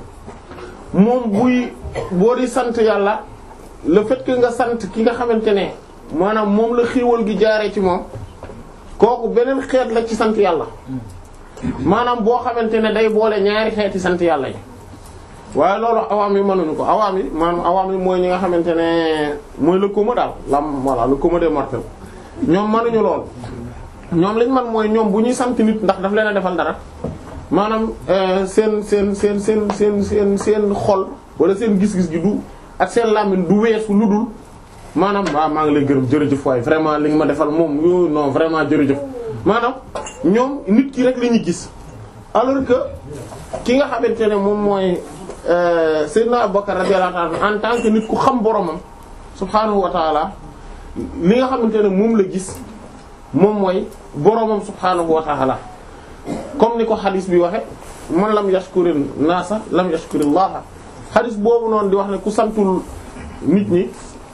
moom buy boo di sant yàlla le fait que nga sant ki nga xamante ne maanaam moom la xéewal gi jaaree ci moom kooku beneen xeet la ci sant yàlla maanaam boo xamante ne day boole ñaari xeeti sant yàlla yi waaye loolu awaam yi mënuñu ko awaam yi maanaam awaam yi mooy ñi nga xamante ne mooy le commun daal lam voilà le commun des mortels ñoom mënuñu lool ñoom liñ man mooy ñoom bu ñuy sant nit ndax daf leen a defal dara maanaam seen seen seen seen seen seen seen xol wala seen gis-gis gi du ak seen làmmiñ du weesu lu dul maanaam waaw maa ngi lay gërëm jërëjëf waaye vraiment li nga ma defal moom yo non vraiment jërëjëf maanaam ñoom nit ki rek la ñuy gis alors que ki nga xamante ne moom mooy Seydina Abubakar radiyallahu anhu en tant que nit ku xam boromam subhaanahu wa taala li nga xamante ne moom la gis moom mooy boromam subhaanahu wa taala comme ni ko xadis bi waxe man lam yashkurin naasa lam yashkurillaha xadis boobu noonu di wax ne ku santul nit ñi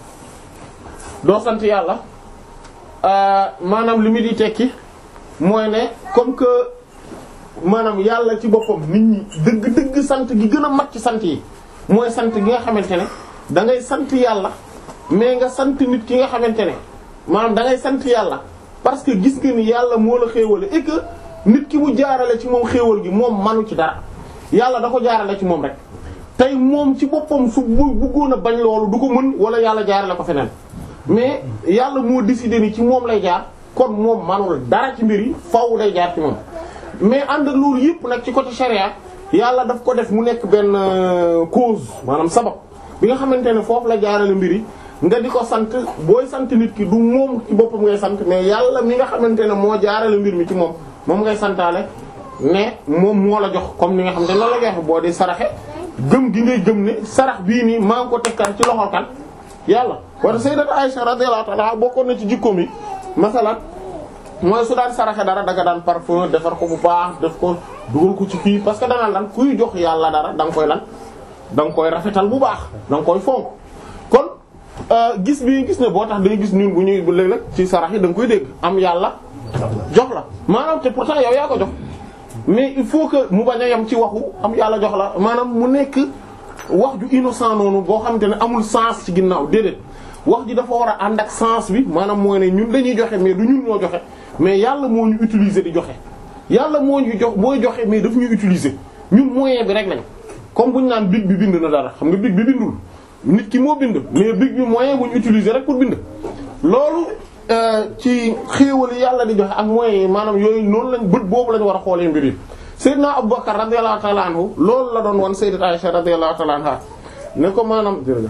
doo sant yàlla maanaam li mu di tekki mooy ne comme que maanaam yàlla ci boppam nit ñi dëgg dëgg sant gi gën a mat ci sant yi mooy sant gi nga xamante ne da ngay sant yàlla mais nga sant nit ki nga xamante ne maanaam da ngay sant yàlla parce que gis nga ni yàlla moo la xéewale et que nit ki mu jaarale ci moom xéewal gi moom manu ci dara yàlla da ko jaarale ci moom rek tey moom ci boppam su bëggoon a bañ loolu du ko mën wala yàlla jaarale ko feneen mais yàlla moo décidé ni ci moom lay jaar kon moom manul dara ci mbir yi faaw day jaar ci moom mais ànd ak loolu yëpp nag ci côté charia yàlla daf ko def mu nekk benn cause maanaam sabab bi nga xamante ne foofu la jaarale mbir yi nga di ko sant booy sant nit ki du moom ci boppam ngay sant mais yàlla mi nga xamante ne moo jaarale mbir mi ci moom moom ngay santaale ne moom moo la jox comme ni nga xamante ne loolu la ngay wax boo di saraxe gëm gi ngay gëm ne sarax bii nii maa ngi ko tekkan ci loxol kan yàlla wala sayyidat Aisha radiyallahu ta'ala bokkoon na ci jikkoom yi masalan mooy su daan saraxe dara daga daan parfum defar ko bu baax def ko dugal ko ci fii parce que danaan lan kuy jox yàlla dara da nga koy lan da nga koy rafetal bu baax da nga koy fonk kon gis bi gis ne boo tax day gis ñun bu ñuy bu léeg-léeg ci sarax yi da nga koy dégg am yàlla jox la maanaam te pourtant yow yaa ko jox mais il faut que mu bañ a yem ci waxu am yàlla jox la maanaam mu nekk wax ju innocent noonu boo xamante ne amul sens ci ginnaaw déedéet wax ji dafa war a ànd ak sens bi maanaam mooy ne ñun dañuy joxe mais du ñun ñoo joxe mais yàlla moo ñu utiliser di joxe yàlla moo ñu jox booy joxe mais daf ñu utiliser ñun moyen bi rek lañ comme bu ñu naan big bi bind na dara xam nga big bi bindul nit ki moo bind mais big bi moyen bu ñu utiliser rek pour bind loolu ci xéewal yàlla di joxe ak moyens yi maanaam yooyu noonu lañ bët boobu lañ war a xoolee mbir yi Seydina Abubakar radiyallahu ta'ala anhu loolu la doon wan Sayyidat Aisha radiyallahu ta'ala anha ne ko maanaam jërëjëf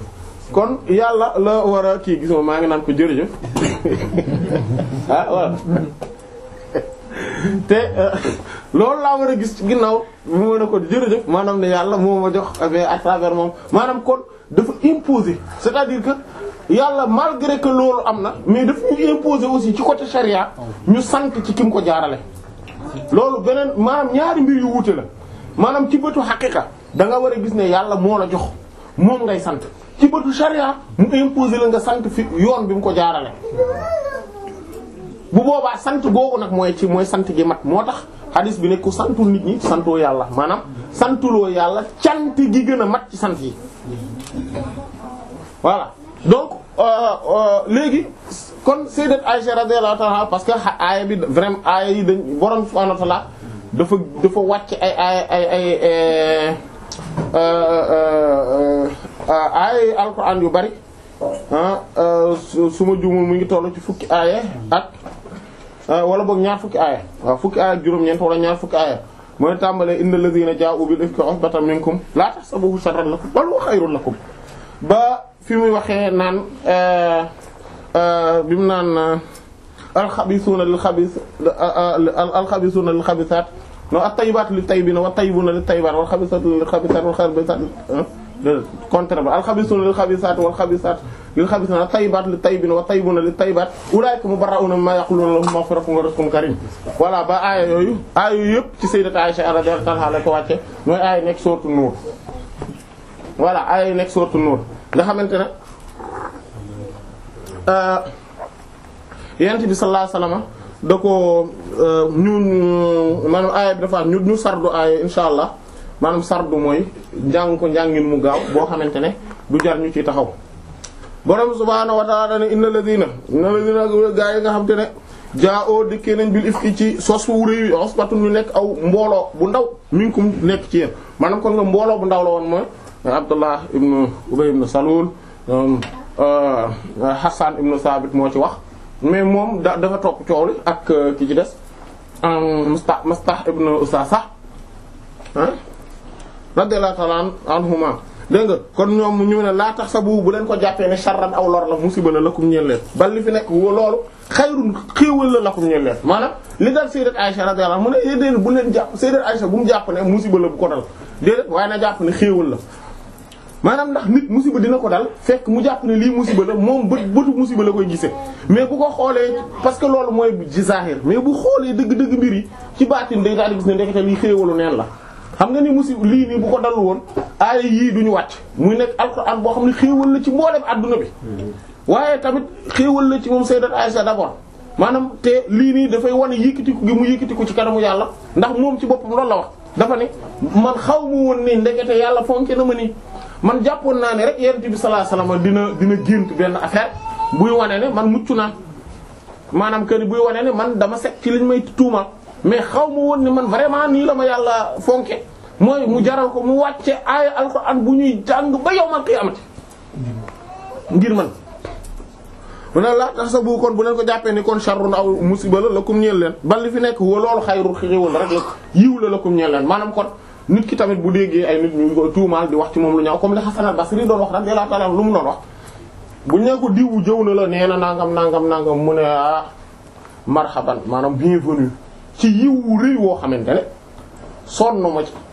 kon yàlla la war a kii gis nga maa ngi naan ko jërëjëf ah voilà te loolu laa war a gis ci ginnaaw mu mën a ko jërëjëf maanaam ne yàlla moo ma jox mais à travers moom maanaam kon dafa imposer c'est-à-dire que yàlla malgré que loolu am na mais daf ñu imposer aussi ci côté charia ñu sant ci ki mu ko jaarale. loolu beneen maanaam ñaari mbir yu wuute la maanaam ci bëtu xaqiqa da nga war a gis ne yàlla moo la jox moom ngay sant ci bëtu charia mu imposer la nga sant fi yoon bi mu ko jaarale. bu boobaa sant googu nag mooy ci mooy sant gi mat moo tax hadis bi ne ku santul nit ñi santoo yàlla maanaam santuloo yàlla cant gi gën a mat ci sant yi voilà donc léegi kon sayyidat Aisha radiyallahu ta'ala parce que aaya bi vraiment aaya yi dañ borom subhanahu wa ta'ala dafa dafa wàcc ay ay ay ay aaya alquran yu bari su ma juumul mu ngi tollu ci fukki aaya ak wala boog ñaar fukki aaya waaw fukki aaya ak juróom-ñeent wala ñaar fukki aaya mooy tàmbalee innal ladhina jaa'u bil ifki usbatan minkum la tahsabuhu sharran lakum bal huwa khayrun lakum ba fi muy waxee naan bi mu naan alxabisuuna lil xabis alxabisuuna lil xabisaat no at-tayyibaatu lit tayyibiina wat tayyibuuna lit tayyibaat wal xabisaatu lil xabisaat wal xabisaat contraire ba alxabisuuna lil xabisaat wal xabisaat lil xabisiina at-tayyibaatu lit tayyibiina wat tayyibuuna lit tayyibaat ulaa'ika mubarra'uuna mimmaa yaquluuna lahum maghfiratun wa rizqun kariim voilà ba aaya yooyu aaya yooyu yëpp ci sayyidat Aisha radiyallahu anha la ko wàcce mooy aaya nekk sourate Nuur voilà aaya nekk sourate Nuur nga xamante ne yent bi sallallahu alayhi wasallam da ko ñu maanaam aaya bi dafa ñu ñu sardu aaya insha allah maanaam sardu mooy njàng ko njàngin mu gaaw boo xamante ne du jar ñu ci taxaw borom subhaanahu wa ta'ala ne inna ladina inna ladina gaa yi nga xam te ne jaa oo dikkee nañ bil ifki ci sos wu réy osbatun ñu nekk aw mbooloo bu ndaw minkum nekk ci yéen maanaam kon nga mbooloo bu ndaw la woon mooy Abdullah ibn Ubay ibn Salul Hassan ibn Sabit moo ci wax mais moom da dafa topp coow li ak ki ci des Mustah Mustah ibn Usasa ah radiyallahu ta'ala anhuma dégg nga kon ñoom ñu ne laa tax sa bu bu leen ko jàppee ne sharran aw lor la musiba la lakum ñeel leen bal li fi nekk loolu xayrun xéewal la lakum ñeel leen maanaam li dal sayyidat Aisha radiyallahu anha mu ne déedéet bu leen jàpp sayyidat Aisha bu mu jàpp ne musiba la bu ko dal déedéet waaye na jàpp ne xéewal la maanaam ndax nit musiba dina ko dal fekk mu jàpp ne lii musiba la moom bët bëtu musiba la koy gisee mais bu ko xoolee parce que loolu mooy ci zahir mais bu xoolee dëgg-dëgg mbir yi ci baatin day daal di gis ne ndekete lii xéewalu neen la xam nga ni musiba lii nii bu ko dalul woon aaya yii duñu wàcc muy nekk alxuraan boo xam ne xéewal la ci mboolem adduna bi waaye tamit xéewal la ci moom sayyidat Aisha d'abord maanaam te lii nii dafay wane yëkkatiku gi mu yëkkatiku ci kanamu yàlla ndax moom ci boppam loolu la wax dafa ne man xaw ma woon ni ndekete yàlla fonke na ma nii man jàppoon naa ne rek yonent bi sallallahu alayhi wasallam dina dina gént benn affaire buy wane ne man mucc naa maanaam que ni buy wane ne man dama set ci liñ may tuumal mais xaw ma woon ni man vraiment nii la ma yàlla fonke mooy mu jaral ko mu wàcce aaya alxuraan bu ñuy jàng ba yawmal qiyaamati ngir man mu ne la tax sa bu kon bu leen ko jàppee ni kon sharrun aw musiba la lakum ñeel leen bal li fi nekk wa loolu xayrul xéewal rek la yiw la lakum ñeel leen maanaam kon nit ki tamit bu déggee ay nit ñu ko tuumaal di wax ci moom lu ñaaw comme li Hasan al-Basri doon wax radiyallahu ta'ala lu mu doon wax bu ñu ne ko diwu jëw na la nee na nangam nangam nangam mu ne ah marhaban maanaam bienvenue ci yiwu rëy woo xamante ne sonn ma ci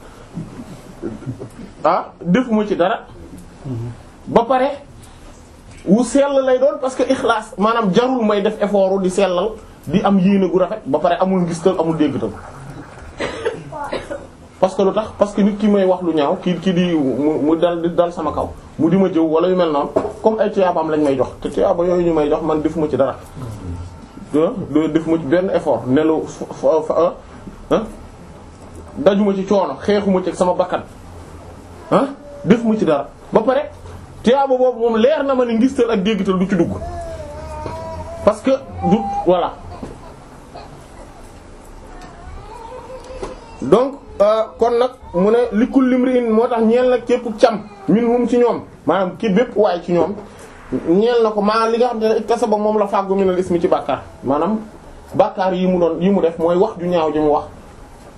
ah defuma ci dara ba pare wu sell lay doon parce que ixlaas maanaam jarul may def effort di sellal di am yéene gu rafet ba pare amul ngistal amul déggtal parce que lu tax parce que nit ki may wax lu ñaaw kii kii di mu mu dal di dal sama kaw mu di ma jëw wala yu mel noonu comme ay tuyaabaam lañ may jox te tuyaaba yooyu ñu may jox man defuma ci dara defuma ci benn effort nelu fa dajuma ci coono xeexuma ci sama bakkan ah defuma ci dara ba pare tuyaaba boobu moom leer na ma ni ngistal ak déggtal du ci dugg parce que du voilà donc kon nag mu ne li kulli imri'in moo tax ñeel nag képp cam minhum ci ñoom maanaam ki bépp waay ci ñoom ñeel na ko maa li nga xam ne iktasaba moom la fàggu minal ismi ci bàkkaar maanaam bàkkaar yi mu doon yi mu def mooy wax ju ñaaw ji mu wax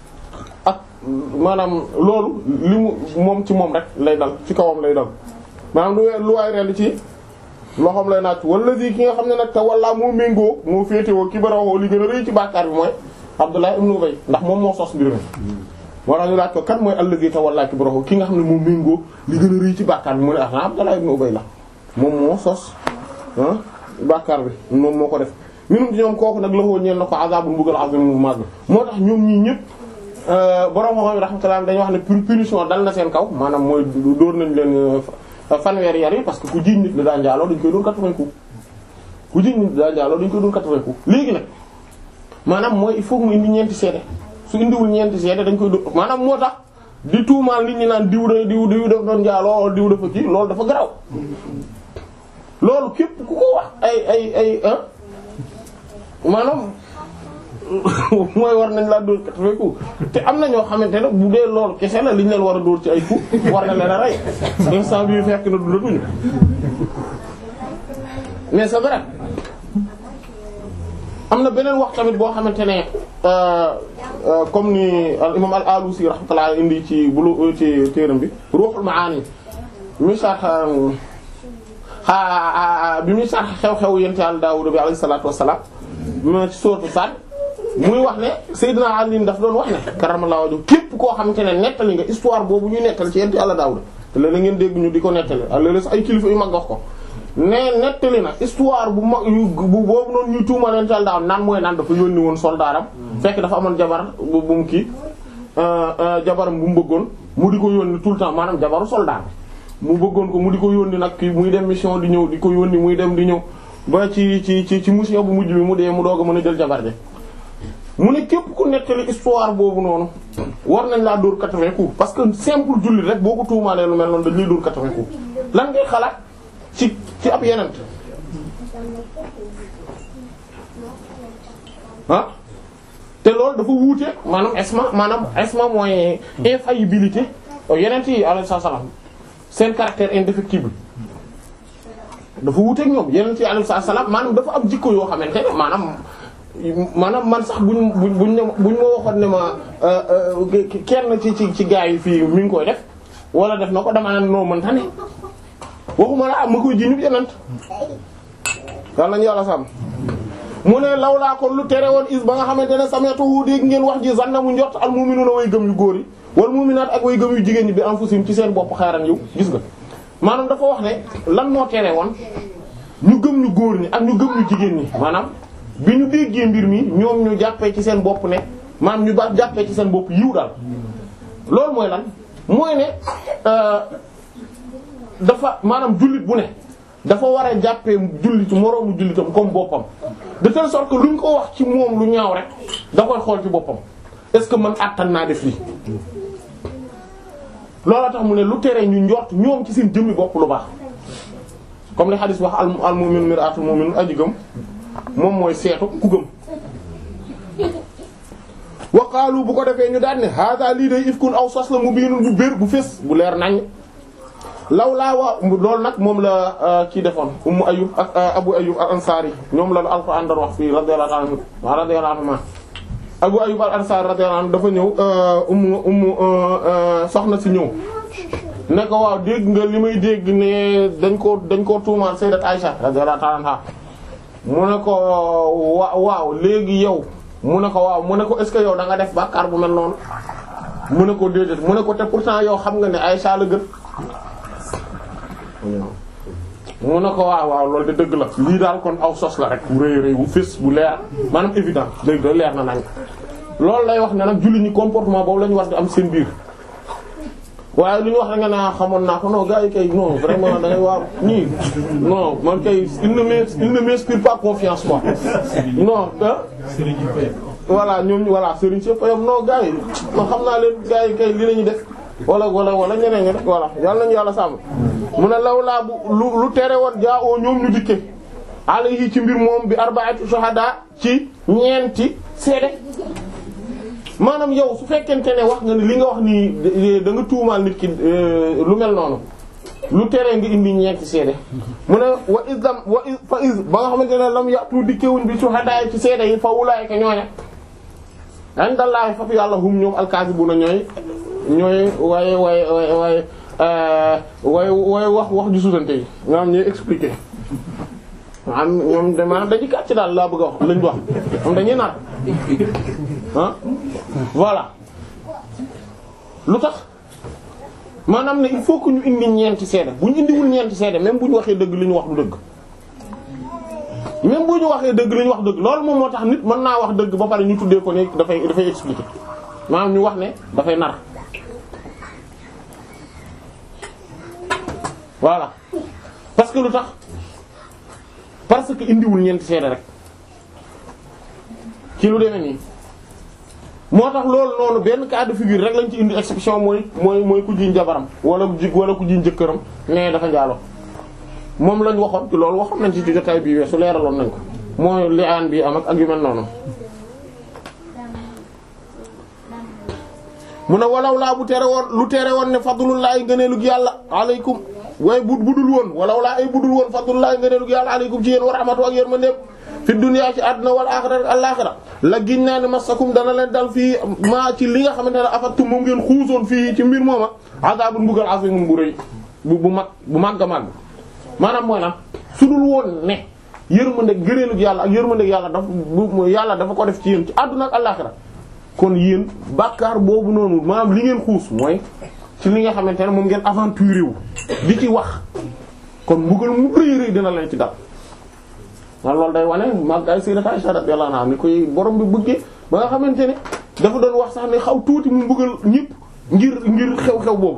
ak maanaam loolu li mu moom ci moom rek lay dal ci kawam lay dal maanaam lu lu waay rend ci loxoom lay naaj wala di ki nga xam ne nag te walla moo méngoo moo féetewoo ki barawoo li gën a rëy ci bàkkaar bi mooy Abdullah ibn Ubay ndax moom moo sos mbir mi moo tax ñu laaj ko kan mooy allazi tawalla kibrahu ki nga xam ne moom méngoo li gën a rëy ci bàkkaar bi mu ne ah Abdullah ibn Ubay la moom moo sos ah bàkkaar bi moom moo ko def minum ci ñoom kooku nag la woo ñeen na ko azabul mbugal azim mu màgg moo tax ñoom ñii ñëpp borom xam-xam rahmatullah dañuy wax ne punition dal na seen kaw maanaam mooy dóor nañ leen fanweeri yar yi parce que ku jiiñ nit la daa njaaloo dañ koy dóor 80 coups ku jiiñ nit la daa njaaloo dañ koy dóor 80 coups léegi nag maanaam mooy il faut mu indi ñeenti seede su indiwul ñeenti seede dañ koy dóor maanaam moo tax di tuumaal nit ñi naan diw da diw diw daf doon njaaloo diw dafa kii loolu dafa garaw loolu képp ku ko wax ay ay ay ah maanaam mooy war nañ laa dóor quatre-vingts coups te am na ñoo xamante ne bu dee loolu kese la liñ leen war a dóor ci ay coups war na leen a rey instant bii fekk na dundatuñu mais c'est vrai am na beneen wax tamit boo xamante ne comme ni al imam al alusi rahmatullah indi ci bulu ci téeram bi ruuxul maani mi sax xaa bi muy sax xew-xew yent yàlla Daawuda bi alayhi salaatu wassalaam ma ci sourate Saad muy wax ne Seydina Ali daf doon wax ne karamallahu wajhu képp koo xamante ne nettali nga histoire boobu ñuy nettali ci yent yàlla Daawuda te léeg-léeg ngeen dégg ñu di ko nettali ak léeg-léeg sax ay kilifa yu mag wax ko ne nettali na histoire bu mag yu bu boobu noonu ñuy tuumal yent yàlla Daawuda naan mooy naan dafa yónni woon soldaaram fekk dafa amoon jabar bu mu kii jabaram bu mu bëggoon mu di ko yónni tout le temps maanaam jabaru soldat mu bëggoon ko mu di ko yónni nag kii muy dem mission di ñëw di ko yónni muy dem di ñëw ba ci ci ci ci mission bu mujj bi mu dee mu doog a mën a jël jabar ji mu ne képp ku nettali histoire boobu noonu war nañ laa dóor 80 coups parce que simple jullit rek boo ko tuumaalee lu mel noonu dañ lay dóor 80 coups lan ngay xalaat ci ci ab yenent ah te loolu dafa wuute maanaam esma maanaam esma mooy infaillibilité yenent yi alayhi salaam seen caractère indéfectible dafa wuuteeg ñoom yeneen ci alayhi salaam maanaam dafa am jikko yoo xamante ne maanaam maanaam man sax buñ buñ buñ ne buñ ma waxoon ne ma kenn ci ci ci gaa yi fii mi ngi koy def wala def na ko dama naan noo mënta ne waxuma la ma koy ji ñu yeneen yàlla nañu yàlla sàmm mu ne lawlaa kon lu tere woon is ba nga xamante ne sametuhu dégg ngeen wax ji zanna mu njort al mu'minuna way gëm yu góor yi wal mu'minaat ak way gëm yu jigéen ñi bi anfusihim ci seen bopp xaaran yiw gis nga maanaam dafa wax ne lan moo tere woon ñu gëm ñu góor ñi ak ñu gëm ñu jigéen ñi maanaam bi ñu déggee mbir mi ñoom ñu jàppee ci seen bopp ne maanaam ñu ba jàppee ci seen bopp yiw daal loolu mooy lan mooy ne dafa maanaam jullit bu ne dafa war a jàppee jullit moroomu jullitam comme boppam de telle sorte que luñ ko wax ci moom lu ñaaw rek da koy xool ci boppam est-ce que man àttan naa def lii looloo tax mu ne lu tere ñu njort ñoom ci seen jëmmi bopp lu baax comme li xadis wax al al mu'min mir'atul mu'min aji gëm moom mooy seetu ku gëm waqaalu bu ko defee ñu daan ne hada lii day ifkun aw sos la mu biinul bu bér bu fés bu leer nañ law laa wa loolu nag moom la kii defoon ummu ayub ak abu ayub al ansari ñoom la alquran doon wax fii radiyallahu anhu radiyallahu anhu abu ayub al ansari radiyallahu anhu dafa ñëw ummu ummu soxna si ñëw ne ko waaw dégg nga li may dégg ne dañ ko dañ koo tuumaal sayyidat Aisha radiyallahu anha mu ne ko wa waaw léegi yow mu ne ko waaw mu ne ko est-ce que yow da nga def bàkkaar bu mel noonu mu ne ko déedéet mu ne ko te pourtant yow xam nga ne Aisha la gën mu ne ko waaw waaw loolu de dëgg la lii daal kon aw sos la rek bu rëy rëy bu fés bu leer maanaam évident dëgg la leer na nañ loolu lay wax ne nag julli ñi comportement boobu la ñu war di am seen biir waaye lu ñu wax da nga naa xamoon naa ko non gars yi kay non vraiment da ngay waaw ñii non man kay il ne m'inspire il ne m'inspire pas confiance quoi non ah voilà ñoom voilà Serigne Cheikh Faye non gars yi non xam naa leen gars yi kay li lañuy def wala wala wala ñeneen ñi rek voilà yàlla nañu yàlla sàmm mu ne law laa bu lu lu tere woon jaa oo ñoom ñu dikke alayhi ci mbir moom bi arba'ati shuhada ci ñeenti seede maanaam yow su fekkente ne wax nga ni li nga wax nii da nga tuumaal nit ki lu mel noonu lu tere nga indi ñeenti seede mu ne wa isam wa fa is ba nga xamante ne lam yàtu dikkewuñ bi shuhada ci seede yi fa wulaayka ñooña dañ dallaahi faf yàlla hum ñoom alkaasibuna ñooy ñooy waaye waaye waaye waaye way way wax wax ju sutante yi nga xam ñuy expliquer am ñoom de maanaam dañuy kàcc daal laa bëgg a wax lañ wax moom dañuy nar ah voilà lu tax maanaam ne il faut que ñu indi ñeenti seede bu ñu indiwul ñeenti seede même bu ñu waxee dëgg li ñu wax du dëgg même bu ñu waxee dëgg li ñu wax dëgg loolu moom moo tax nit mën naa wax dëgg ba pare ñu tuddee ko ne dafay dafay expliquer maanaam ñu wax ne dafay nar voilà parce que lu tax parce que indiwul ñeenti seede rek ci lu demee nii moo tax loolu noonu benn cas de figure rek lañ ci indi exception mooy mooy mooy ku jiñ jabaram wala ji wala ku jiñ jëkkëram mais dafa njaaloo moom lañ waxoon ci loolu waxoon nañ ci jotaay bii weesu leeraloon nañ ko mooy li aan bi am ak ak yu mel noonu mu ne walaw laa bu tere woon lu tere woon ne fadlullahi ngëneelug yàlla aleykum waaye bu budul woon walaw laa ay budul woon fadlullahi ngëneelug yàlla aleykum ci yéen wa rahmatu ak yéen ma ndépp fi dunya ci àdduna wal axira ak àllaxira la giñ naa ne masakum dana leen dal fii maa ci li nga xamante ne afattum moom ngeen xuusoon fii ci mbir mooma azabun mbugal azimun bu rëy bu bu mag bu màgg a màgg maanaam mooy lan su dul woon ne yërmande gëreelug yàlla ak yërmande yàlla dafa bu yàlla dafa ko def ci yéen ci àdduna ak àllaxira kon yéen bàkkaar boobu noonu maanaam li ngeen xuus mooy ci li nga xamante ne moom ngeen aventuré wu di ci wax kon mbugal mu rëy rëy dina leen ci dal waaw loolu day wane mag ay Sayyidatu Aisha radiyallahu anha ni koy borom bi bëggee ba nga xamante ne dafa doon wax sax ne xaw tuuti mu mbugal ñëpp ngir ngir xew-xew boobu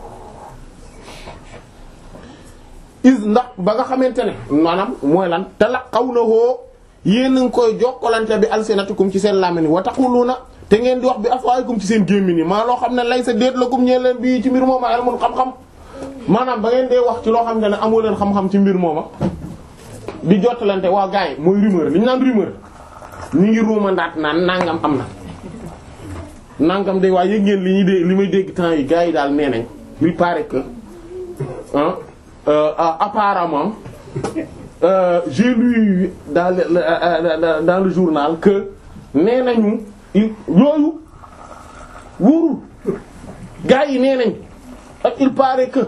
is ndax ba nga xamante ne maanaam mooy lan te la xaw na woo yéen a ngi koy jokkalante bi alsinatikum ci seen làmmiñ wa taquluna te ngeen di wax bi afwaayikum ci seen gémmiñ yi maa loo xam ne lay sa déet la kum ñeen leen bii ci mbir mooma ilmun xam-xam maanaam ba ngeen dee wax ci loo xam ne amoo leen xam-xam ci mbir mooma di jottalante waa gars yi mooy rumeur li ñu naan rumeur ñu ngi ruumandaat naan nangam am na nangam de waaye yëg ngeen li ñuy dégg li may dégg temps yi gars yi daal nee nañ il paraît que ah euh, apparemment euh, j'ai lu dans le euh, dans le journal que nee nañu yooyu wóorul gars yi nee nañ ak il paraît que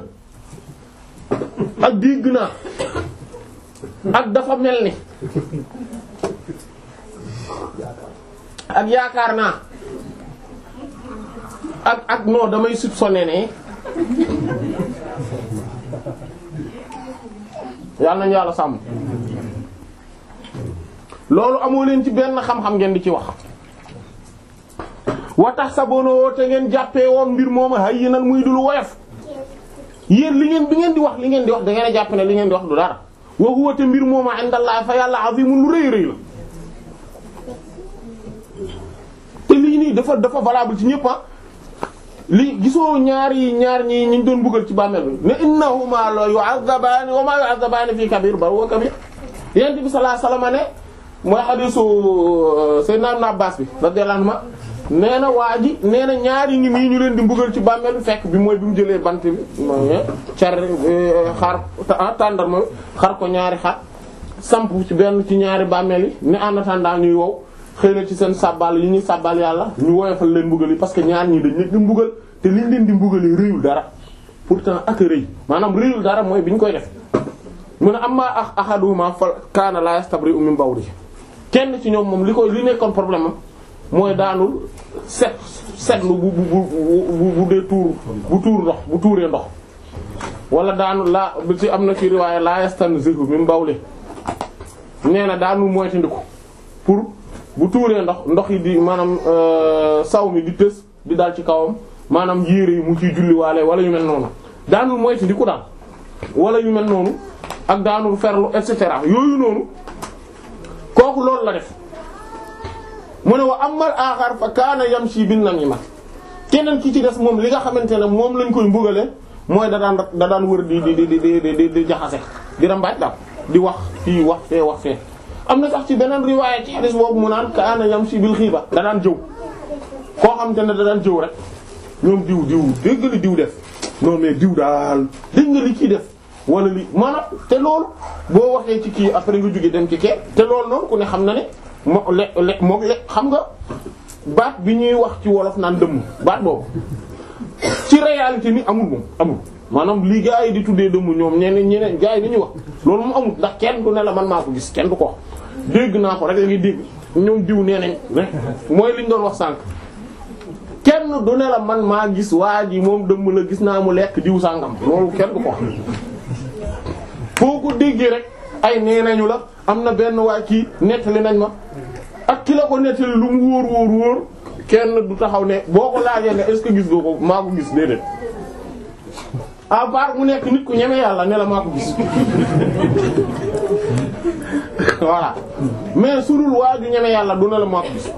ak dégg naa ak dafa mel ni ak yaakaar naa ak ak non damay soupçonner ne yàlla nañu yàlla sàmm loolu amoo leen ci benn xam-xam ngeen di ci wax wa tax sa bonoo te ngeen jàppee woon mbir mooma hayyinan muy dul woyof yéen li ngeen bi ngeen di wax li ngeen di wax da ngeen a jàpp ne li ngeen di wax du dara wa huwa te mbir mooma indallah fa yàlla azimun lu rëy rëy la te lii nii dafa dafa valable ci ñëpp li gisoo ñaari ñaar ñi ñu doon buggal ci bàmmeel bi ne innahuma la yu'azzabaani wa ma yu'azzabaani fi kabir bal huwa kabir yent bi sallallahu alayhi wasallam ne mooy hadiisu Sayyidina Ibn Abbas bi radiyallahu anhu nee na waa ji nee na ñaari ngi nii ñu leen di mbugal ci bàmmeel bi fekk bi mooy bi mu jëlee bant bi mooy car xar tàndarma xar ko ñaari xar samp ci benn ci ñaari bàmmeel yi ne en attendant ñuy wow xëy na ci seen sàbbal yi ñuy sàbbal yàlla ñu woyofal leen mbugal yi parce que ñaar ñii dañ leen di mbugal te liñ leen di mbugal yi rëyul dara pourtant ak a rëy maanaam rëyul dara mooy bi ñu koy def mu ne amma a ahaduhuma fa kaana la yastabri'u min bawli kenn ci ñoom moom li koy li nekkoon problème am mooy daanul set setlu bu bu bu bu dee tuur bu tuur ndox bu tuuree ndox wala daanul laa bi ci am na ci riwaaya la yastanzihu min bawli nee na daanul moytandiku pour bu tuuree ndox ndox yi di maanaam saw mi di tës di dal ci kawam maanaam yére yi mu ciy julliwaale wala yu mel noonu daanul moytandiku daal wala yu mel noonu ak daanul ferlu et cetera yooyu noonu kooku loolu la def mu ne wa amal aaxar fa kaana yamshi bin namima keneen ki ci des moom li nga xamante ne moom lañ koy mbugale mooy da daan da daan wër di di di di di di jaxase di rambaaj daal di wax fii wax fee wax fee am na sax ci beneen riwaaya ci hadis boobu mu naan kaana yamshi bil xiiba da daan jëw koo xamante ne da daan jëw rek ñoom diw diw dégg nga li diw def non mais diw daal dégg nga li kii def wala li maanaam te loolu boo waxee ci kii après nga jóge dem ci kee te loolu noonu ku ne xam na ne moo le le moo le xam nga baat bi ñuy wax ci wolof naan dëmm baat boobu ci réalité ni amul moom amul maanaam lii gars yi di tuddee dëmm ñoom ñeneen ñeneen gars yi li ñuy wax loolu moom amul ndax kenn du ne la man maa ko gis kenn du ko wax dégg naa ko rek la ngi dégg ñoom diw nee nañ mooy liñ doon wax sànq kenn du ne la man maa gis waa ji moom dëmm la gis naa mu lekk diw sàngam loolu kenn du ko wax foo ko déggee rek ay nee nañu la am na benn waa kii nettali nañ ma ak ki la ko nettali lu mu wóor wóor wóor kenn du taxaw ne boo ko laajee ne est-ce que gis nga ko maa ko gis déedéet à part mu nekk nit ku ñeme yàlla ne la maa ko gis voilà mais su dul waa ju ñeme yàlla du ne la maa ko gis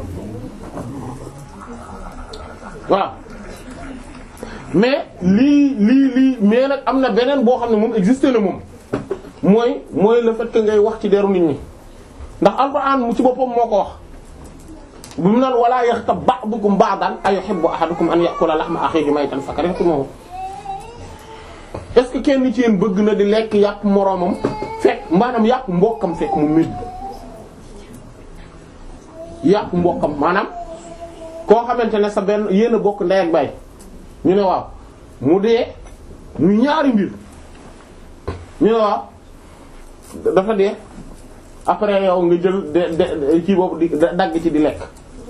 voilà mais lii lii lii mais nag am na beneen boo xam ne moom existé na moom mooy mooy le fait que ngay wax ci deru nit ñi ndax alxuraan mu ci boppam moo ko wax bu mu naan wala yaxtab ba'dukum ba'dan ayuhibbu ahadukum an ya'kula lahma akhihi maytan fakarihtumuhu est-ce que kenn ci yéen bëgg na di lekk yàpp moroomam fekk maanaam yàpp mbokkam fekk mu médd yàpp mbokkam maanaam koo xamante ne sa benn yéen a bokk ndey ak baay ñu ne waaw mu dee ñu ñaari mbir ñu ne waaw dafa dee après yow nga jël de de kii boobu di dagg ci di lekk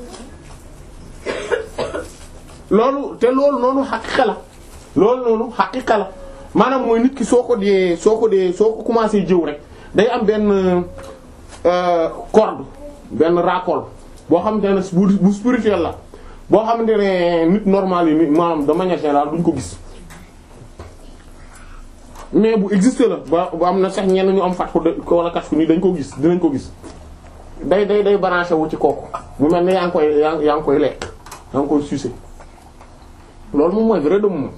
loolu te loolu noonu xaqiqa la loolu noonu xaqiqa la maanaam mooy nit ki soo ko dee soo ko dee soo ko commencé jëw rek day am benn corde benn raccord boo xamante ne bu bu spirituel la boo xamante ne nit normal yi ni maanaam de manière générale duñ ko gis mais bu existé la ba bu am na sax ñenn ñu am fat ko wala kat fu nii dañ ko gis dinañ ko gis day day day branché wu ci kooku bu mel ne yaa ngi koy yaa yaa ngi koy lekk yaa ngi koy sucé loolu moom mooy vrai de moom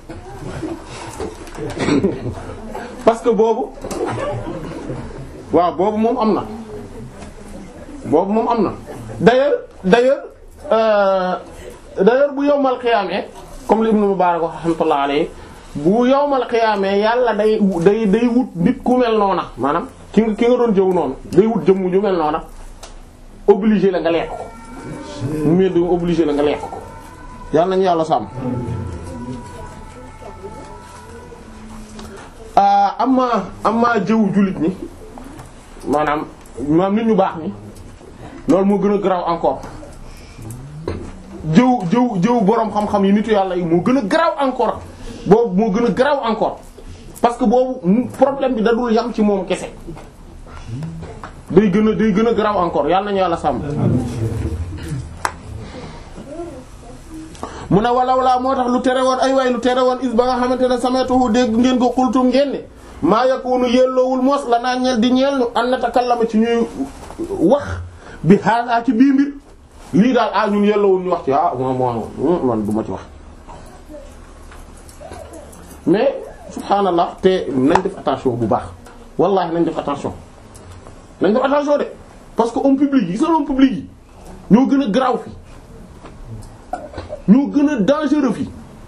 parce que boobu waaw boobu moom am na boobu moom am na d'ailleurs d'ailleurs euh, d'ailleurs bu yowmal xiyaamee comme li Ibn Mubarak wax rahmatullah alayhi bu yowmal xiyaamee yàlla day day day wut nit ku mel noona maanaam ki nga ki nga doon jëw noonu day wut jëmm ju mel noona obligé la nga lekk ko mu mel du obligé la nga lekk ko yàlla nañu yàlla sàmm amma amma jëw jullit ñi maanaam maanaam nit ñu baax ñi loolu moo gën a garaaw encore jëw jëw jëw boroom xam-xam yi nitu yàlla yi moo gën a garaaw encore boobu moo gën a garaaw encore parce que boobu problème bi da dul yam ci moom kese day gën a day gën a garaaw encore yàlla nañu yàlla sàmm mu ne walaw laa moo tax lu tere woon ay waay lu tere woon is ba nga xamante ne sametuhu dégg ngeen ko xultum ngeen ne maa yakunu yelloowul moos la naa ñel di ñeel nu an natakallama ci ñuy wax bi hada ci bii mbir lii daal ah ñun yelloowul ñu wax ci ah mo mo man du ma ci wax mais subhaanallah te nañ def attention bu baax wallahi nañ def attention nañ def attention de parce que homme public yi sa homme public yi ñoo gën a garaaw fi ñoo gën a dangereux fi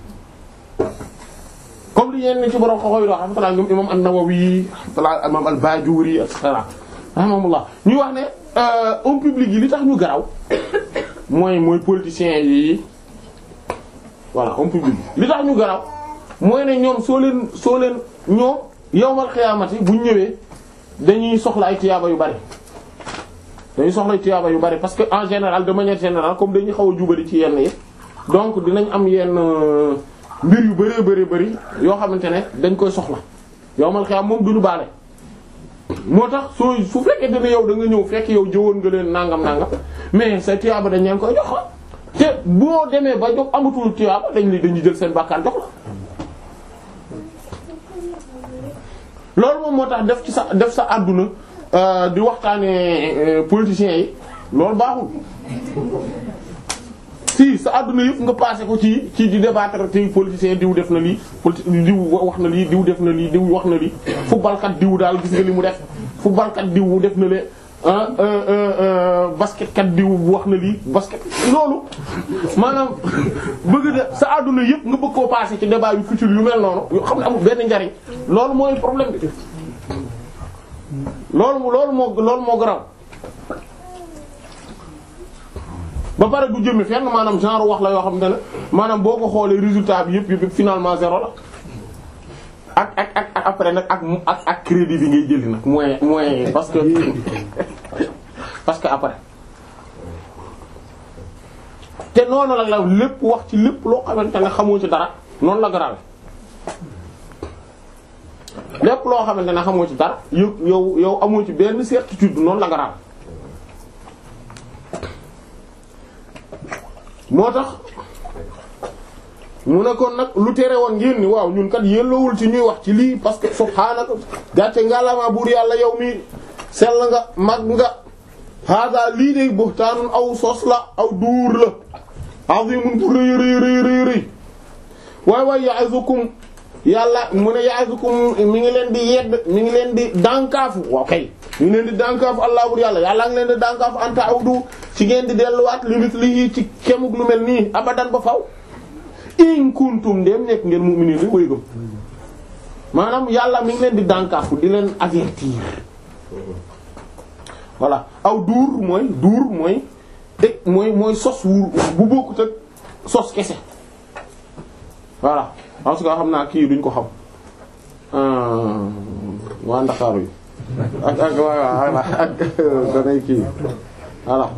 comme li ñeen ci borom xoxoy wax rahmatullah ñoom imam an-Nawawi rahmatullah imam al-Bajuri et cetera rahmatullah ñuy wax ne homme public yi li tax ñu garaw mooy mooy politiciens yi voilà homme public li tax ñu garaw mooy ne ñoom soo leen soo leen ñoom yawmal xiyaamati bu ñu ñëwee dañuy soxla ay tiyaaba yu bari dañuy soxla ay tiyaaba yu bari parce que en général de manière générale comme dañuy xaw a jubali ci yenn yi donc dinañ am yenn mbir yu bëree bëri bëri yoo xamante ne dañ koy soxla yawmal xiyaam moom duñu baale moo tax soo su fekkee ne yow da nga ñëw fekk yow jëwoon nga leen nangam nangam mais sa tiyaaba dañ leen koy jox te boo demee ba jox amatul tiyaaba dañ li dañuy jël seen bàkkaar jox la loolu moom moo tax def ci sa def sa àdduna di waxtaanee politiciens yi loolu baaxul si sa àdduna yëpp nga passé ko ci ci di débattre te politiciens diw def na lii politi diw wax na lii diw def na lii diw wax na lii footballkat diw daal gis nga li mu def footballkat diw def na lee basketkat diw wax na lii basket loolu maanaam bëgg de sa àdduna yëpp nga bëgg koo passé ci débat yu futur yu mel noonu yoo xam ne amul benn njariñ loolu mooy problème bi loolu loolu moo loolu moo garaw ba pare du jëmmi fenn maanaam genre wax la yoo xamante ne maanaam boo ko xoolee résultat bi yëpp yëpp finalement zéro la ak ak ak ak après nag ak ak ak crédit bi ngay jëli nag moyen moyen parce que parce que après te noonu la la lépp wax ci lépp loo xamante ne xamoo ci dara noonu la grave lépp loo xamante ne xamoo ci dara yow yow yow amoo ci benn certitude noonu la grave moo tax mu ne kon nag lu tere woon ngeen ni waaw ñun kat yellowul ci ñuy wax ci lii parce que subhaanaka gàcce ngalaama buur yàlla yow mi sell nga mag nga hada lii de buhtaanun aw sos la aw duur la azimun bu rëy rëy rëy rëy rëy waay waay ya'izukum yàlla mu ne ya'izukum mi ngi leen di yedd mi ngi leen di dànkaafu waaw kay mi ngi leen di dànkaafu allah bur yàlla yàlla ngi leen di dànkaafu anta awdu ci ngeen di delluwaat limit lii ci kemuk lu mel nii abadan ba faw in kuntum ndéem nekk ngeen mu'minin li way gëm maanaam yàlla mi ngi leen di dànkaafu di leen avertir voilà aw duur mooy duur mooy te mooy mooy sos wu bu bokkut ak sos kese voilà parce que xam naa kii duñ ko xam waa Ndakaaru yi ak ak waa ak danay kii voilà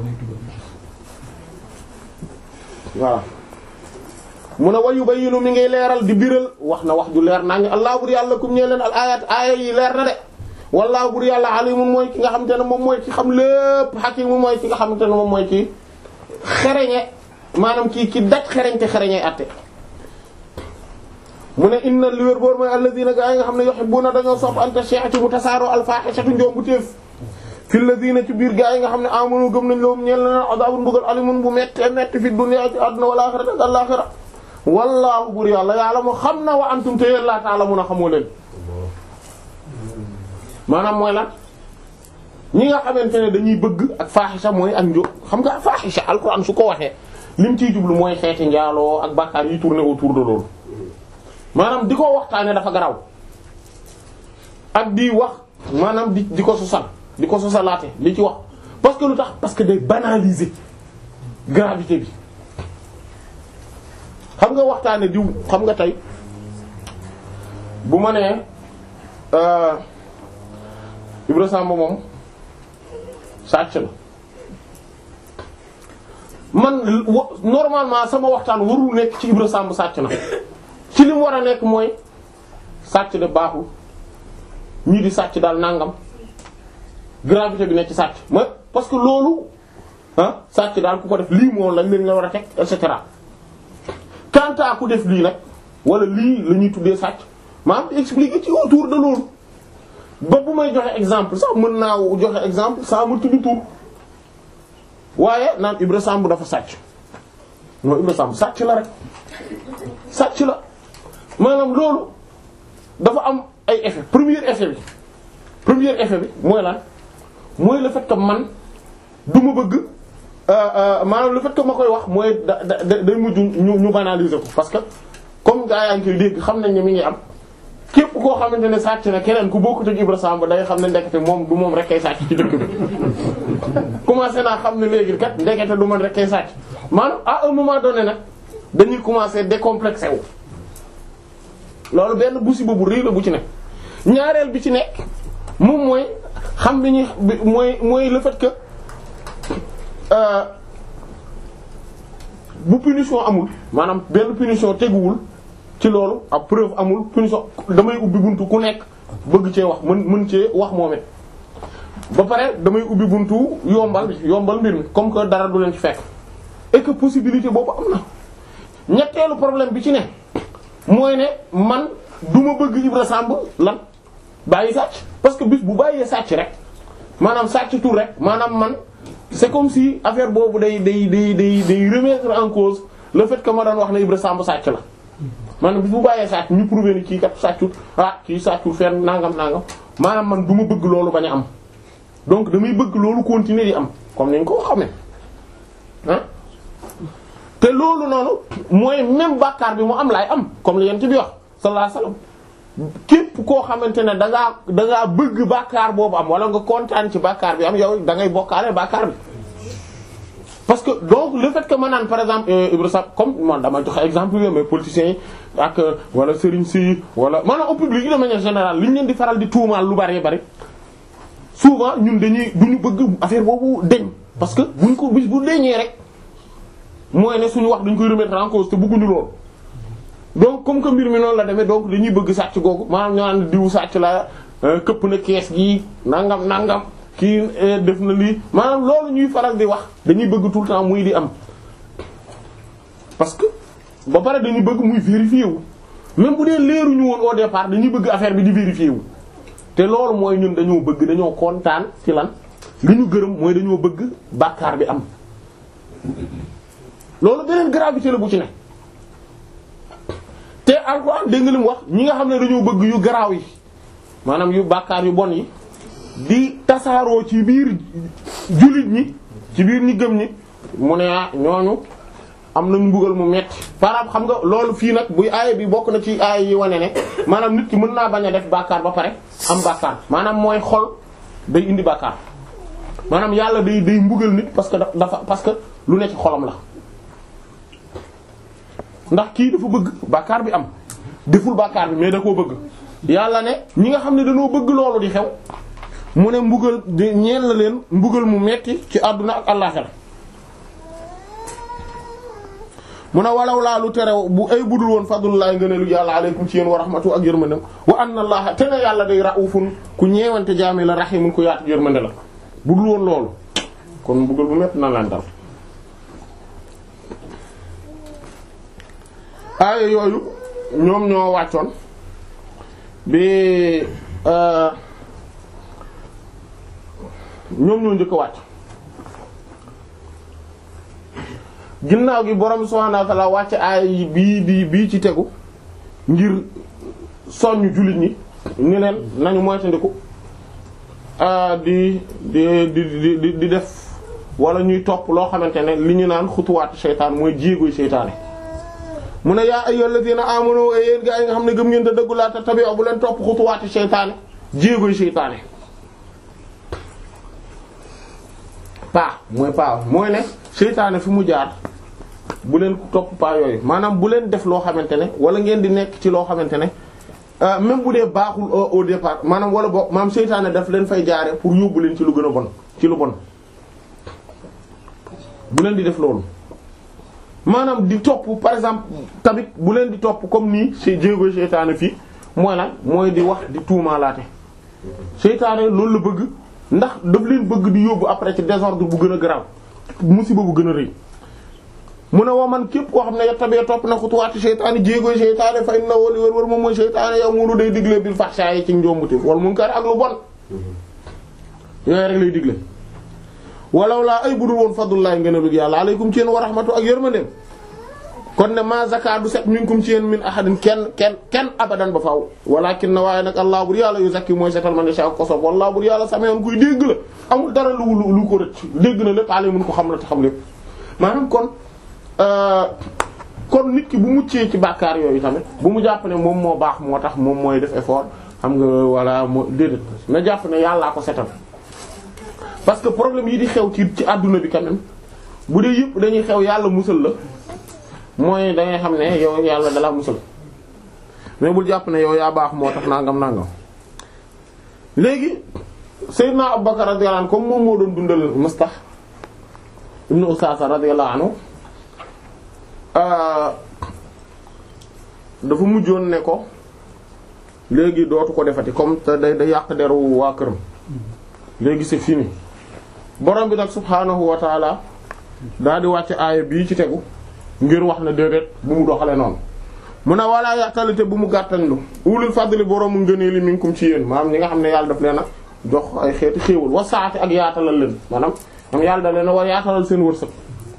voilà mu ne wayu bayyinu mi ngay leeral di biral wax na wax ju leer naa ngi allah bur yàlla kum ñee leen al ayat aaya yi leer na de wallaahu bur yàlla alimun mooy ki nga xamante ne moom mooy ki xam lépp hakimu mooy ki nga xamante ne moom mooy ki xereñe maanaam kii ki daj xereñte xereñe atte mu ne inna li wér boor mooy alladina gaa yi nga xam ne yuhibbuna dañoo sopp anta shi'ati mu tasaaroo alfaaxisatu njombu téef fi alladina ci biir gaa yi nga xam ne amanu gëm nañ loom ñeel na adabun mbugal alimun bu metti metti fi dunya ci àdduna wal axirati ak àllaxira wallaahu bur yàlla yàlla mu xam na wa antum te yéen laa ta'lamuuna xamoo leen maanaam mooy lan ñi nga xamante ne dañuy bëgg ak faaxisa mooy ak njo xam nga faaxisa alxuraan su ko waxee lim ciy jublu mooy xeeti njaaloo ak bàkkaar yi tourner autour de loolu maanaam di ko waxtaane dafa garaw ak di wax maanaam di di ko sosal di ko sosalaate di ci wax parce que lu tax parce que day banaliser gravité bi xam nga waxtaane diw xam nga tey bu ma nee Ibra Samba moom sàcc la man normalement sama waxtaan warul nekk ci Ibra Samba sàcc na ci li mu war a nekk mooy sàcc de baaxul ñii di sàcc daal nangam gravité bi nekk ci sàcc mooy parce que loolu ah sàcc daal ku ko def lii moom lañ leen la war a teg et cetera quant à ku def lii nag wala lii la ñuy tuddee sàcc maanaam expliquer ci autour de loolu ba bu may joxe exemple sax mën naa joxe exemple saa ma tudd tur waaye naan Ibra Samb dafa sàcc mooy Ibra Samb sàcc la rek sàcc la maanaam loolu dafa am ay effet premier effet bi premier effet bi mooy lan mooy le fait que man du ma bëgg maanaam le fait que ma koy wax mooy da da day mujj ñu ñu banaliser ko parce que comme gaa yaa ngi koy dégg xam nañ ne mi ngi am képp koo xamante ne sàcc na keneen ku bokkut ak Ibra Samb day xam ne ndekete moom du moom rek kay sàcc ci dëkk bi commencé naa xam ne léegi kat ndekete du man rek kay sàcc maanaam à un moment donné nag dañuy commencer décomplexé wu loolu benn musiba bu rëy la bu ci nekk ñaareel bi ci nekk moom mooy xam bi ñuy mooy mooy le fait que bu punition amul maanaam benn punition teguwul ci loolu ab preuve amul punition damay ubbi buntu ku nekk bëgg cee wax mën mën cee wax moom it ba pare damay ubbi buntu yombal yombal mbir mi comme que dara du leen ci fekk et que possibilité boobu am na ñetteelu problème bi ci ne mooy ne man du ma bëgg Ibra Samb lan bàyyi sàcc parce que bis bu bàyyee sàcc rek maanaam sàcc tur rek maanaam man c'est comme si affaire boobu day day day day day remettre en cause le fait que ma doon wax ne Ibra Samb sàcc la maanaam bis bu bàyyee sàcc ñu prouver ni kii kat sàccut ah kii sàccut fenn nangam nangam maanaam man du ma bëgg loolu bañ a am donc damay bëgg loolu continuer di am comme ni ñu ko xamee ah te loolu noonu mooy même bàkkaar bi mu am laay am comme li yent bi wax sallallahu alayhi wasallam képp koo xamante ne da ngaa da ngaa bëgg bàkkaar boobu am wala nga kontaan ci bàkkaar bi am yow da ngay bokkaale bàkkaar bi parce que donc le fait que ma naan par exemple Ibra Sab comme man dama joxe exemple yooyu mais politiciens yi ak wala Serigne si wala maanaam au public de manière générale li ñu leen di faral di tuumaal lu bari bari souvent ñun dañuy duñu bëgg affaire boobu deñ parce que buñ ko bis bu deñee rek mooy ne suñu wax dañ koy remettre en cause te bëgguñu lool. donc comme que mbir mi noonu la demee donc dañuy bëgg sàcc googu maanaam ñu naan diwu sàcc la këpp na kees gi nangam nangam. kii def na lii maanaam loolu ñuy faral di wax dañuy bëgg tout le temps muy di am parce que ba pare dañuy bëgg muy vérifier wu même bu dee leeruñu woon au départ dañuy bëgg affaire bi di vérifier wu te loolu mooy ñun dañoo bëgg dañoo kontaan ci lan li ñu gërëm mooy dañoo bëgg bàkkaar bi am loolu beneen gravité la bu ci ne te Alxuraan dégg nga li mu wax ñi nga xam ne dañoo bëgg yu garaaw yi maanaam yu bàkkaar yu bon yi di tasaaroo ci biir jullit ñi ci biir ñi gëm ñi mu ne ah ñooñu am nañu mbugal mu metti par xam nga loolu fii nag buy aaya bi bokk na ci aaya yi wane ne maanaam nit ki mën naa bañ a def bàkkaar ba pare am bàkkaar maanaam mooy xol day indi bàkkaar maanaam yàlla day day mbugal nit parce que dafa parce que lu ne ci xolam la ndax kii dafa bëgg bàkkaar bi am deful bàkkaar bi mais da koo bëgg yàlla ne ñi nga xam ne dañoo bëgg loolu di xew mu ne mbugal di ñeel na leen mbugal mu metti ci àdduna ak àllaxira mu ne walaw laa lu tere bu ay budul woon fadlullahi ngëneelu yàlla aleykum ci yéen wa rahmatu ak yërmandem wa anna allaha te ne yàlla day raufun ku ñeewante jaami la rahimun ku yaatu yërmande la budul woon loolu kon mbugal bu metti na leen dal aaya yooyu ñoom ñoo wàccoon bi ñoom ñoo njëkk a wàcc ginnaaw gi borom subhaanahu wa ta'aala wàcc aay bii bii bii ci tegu ngir soññ jullit ñi ni leen nañu moytandiku di di di di di def wala ñuy topp loo xamante ne li ñu naan xutuwaatu seytaan mooy jéegoy seytaane mu ne yaa ayyuhal ladina amanu yéen gaa yi nga xam ne gëm ngeen te dëggu laa te tabi'u bu leen topp xutuwaatu seytaane jéegoy seytaane paa mooy paa mooy ne seytaane fi mu jaar bu leen topp paa yooyu maanaam bu leen def loo xamante ne wala ngeen di nekk ci loo xamante ne même bu dee baaxul au départ maanaam wala boog maanaam seytaane daf leen fay jaare pour yóbbu leen ci lu gën a bon ci lu bon bu leen di def loolu maanaam di topp par exemple tamit bu leen di topp comme nii ci jéego seytaane fii mooy lan mooy di wax di tuumaalaate seytaane loolu la bëgg ndax daf leen bëgg di yóbbu après ci désordre bu gën a garaaw musiba bu gën a rëy mu ne woo man képp koo xam ne yettabee topp na xutuwaati seytaane jéegoy seytaane fa inna wali wër wër moom mooy seytaane yow munu day digle bil fahsha yi ci njombutif wala munkar ak lu bon yooyu rek lay digle walaw laa ay budul woon fadlullahi ngeen a bëgg yàlla aleykum ci yéen wa rahmatu ak yërmandeem kon ne ma zaka du set minkum ci yéen min ahadin kenn kenn kenn abadan ba faaw walakin na waaye nag allah bur yàlla yu zakki mooy setal man yasha ak ko sob wallah bur yàlla sameyoon kuy dégg la amul dara lu lu ko rëcc dégg na lépp ale mun ko xam la te xam lépp maanaam kon kon nit ki bu muccee ci bàkkaar yooyu tamit bu mu jàpp ne moom moo baax moo tax moom mooy def effort xam nga walla moo déedéet na jàpp ne yàllaa ko setal parce que problème yi di xew ci ci àdduna bi quand même bu dee yëpp dañuy xew yàlla musal la mooy da ngay xam ne yow yàlla dala musal mais bul jàpp ne yow yaa baax moo tax nangam nangam léegi Seydina Abubakar radiyallahu anhu comme moom moo doon dundal Mustah ibn Usasa radiyallahu anhu dafa mujjoon ne ko léegi dootu ko defati comme te day day yàq deru waa këram léegi c'est fini borom bi nag subhaanahu wa taala daal di wàcc aaya bii ci tegu ngir wax na déedéet bu mu doxale noonu mu ne walaa yàqalite bu mu gàttañlu ulul fadli boroomu ngëneeli minkum ci yéen maanaam ñi nga xam ne yàlla daf leen a jox ay xeeti xéewal wa saati ak yaatalal leen maanaam am yàlla da leen a war yaatalal seen wërsëg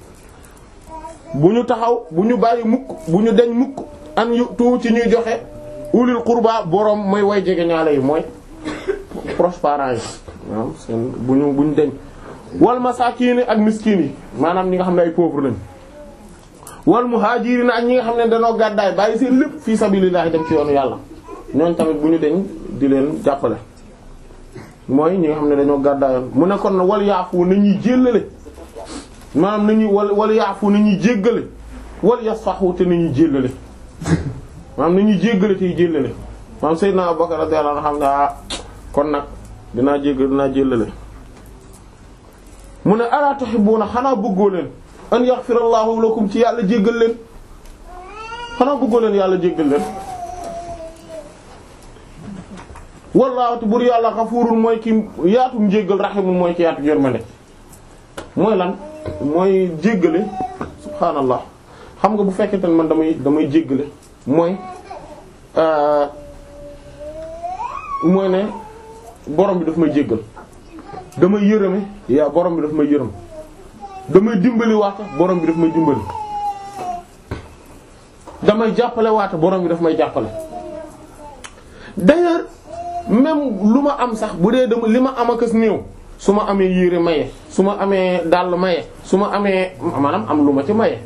bu ñu taxaw bu ñu bàyyi mukk bu ñu deñ mukk an yu tu ci ñuy joxe ulul qurba boroom mooy way jege ñaale yi mooy proches parents yi maanaam seen bu ñu bu ñu deñ wal masaakiin ak miskiin yi maanaam ñi nga xam ne ay pauvre lañ wal muhaajiriin ak ñi nga xam ne dañoo gàddaay bàyyi seen lépp fii sabilillahi dem ci yoonu yàlla ñooñ tamit bu ñu deñ di leen jàppale mooy ñi nga xam ne dañoo gàddaayoon mu ne kon wal yaafu na ñuy jéllale maanaam nañuy wala wala yaafu nañuy jéggale wala yasfahu te nañuy jéllale maanaam nañuy jéggale tey jéllale maanaam Seydina Abubakar radiyallahu anhu xam ne ah kon nag dinaa jéggal dinaa jéllale mu ne alaa tuhibbuuna xanaa bëggoo leen an yaghfirallahu lakum ci yàlla jéggal leen xanaa bëggoo leen yàlla jéggal leen wallaahu te bur yàlla xafuurun mooy ki yaatum njéggal rahimun mooy ki yaatu yërmande mooy lan mooy jéggale subhaanallah xam nga bu fekkente ne man damay damay jéggale mooy mooy ne borom bi daf may jéggal damay yërëme yaa borom bi daf may yërëm damay dimbali waate borom bi daf may dimbali damay jàppale waate borom bi daf may jàppale d'ailleurs même lu ma am sax bu dee dama li ma am akas néew su ma amee yére maye su ma amee dàll maye su ma amee maanaam am lu ma ci maye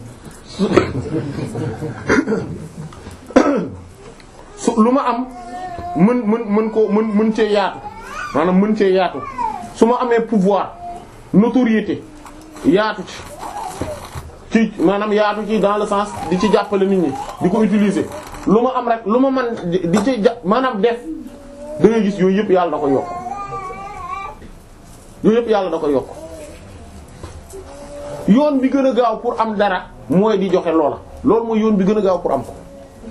su lu ma am mën mën mën ko mën mën cee yaatu maanaam mën cee yaatu su ma amee pouvoir notoriété yaatu ci ci maanaam yaatu ci dans le sens di ci jàppale nit ñi di ko utiliser lu ma am rek lu ma man di ci ja maanaam def da ngay gis yooyu yëpp yàlla da ko yokk yooyu yëpp yàlla da ko yokk yoon bi gën a gaaw pour am dara mooy di joxe loola loolu mooy yoon bi gën a gaaw pour am ko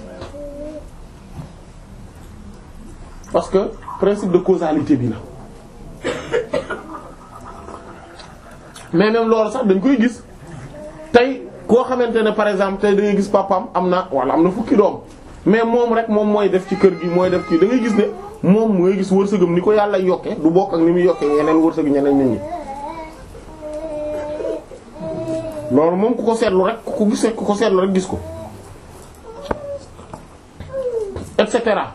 parce que principe de causalité bi la mais même loolu sax dañ koy gis tey koo xamante ne par exemple tey da ngay gis papaam am na wala am na fukki doom mais moom rek moom mooy def ci kër gi mooy def ci da ngay gis ne moom mooy gis wërsëgam ni ko yàlla yokke du bokk ak ni muy yokke yeneen wërsëg ñeneen nit ñi loolu moom ku ko seetlu rek ku ko gis ku ko seetlu rek gis ko et cetera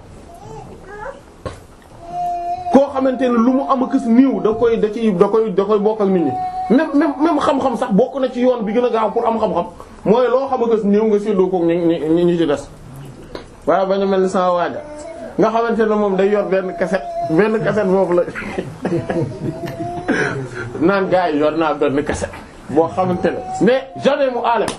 koo xamante ne lu mu am a kës niiw da koy da ciy da koy da koy bokk ak nit ñi même même même xam-xam sax bokk na ci yoon bi gën a gaaw pour am xam-xam mooy loo xam a kës niiw nga séddoo koog ñi ñi ñi ci des waaye bañ a mel ni sama waaja nga xamante ne moom day yor benn cassette benn cassette boobu la naan gars yi yor naa benn cassette boo xamante ne mais jamais mu aale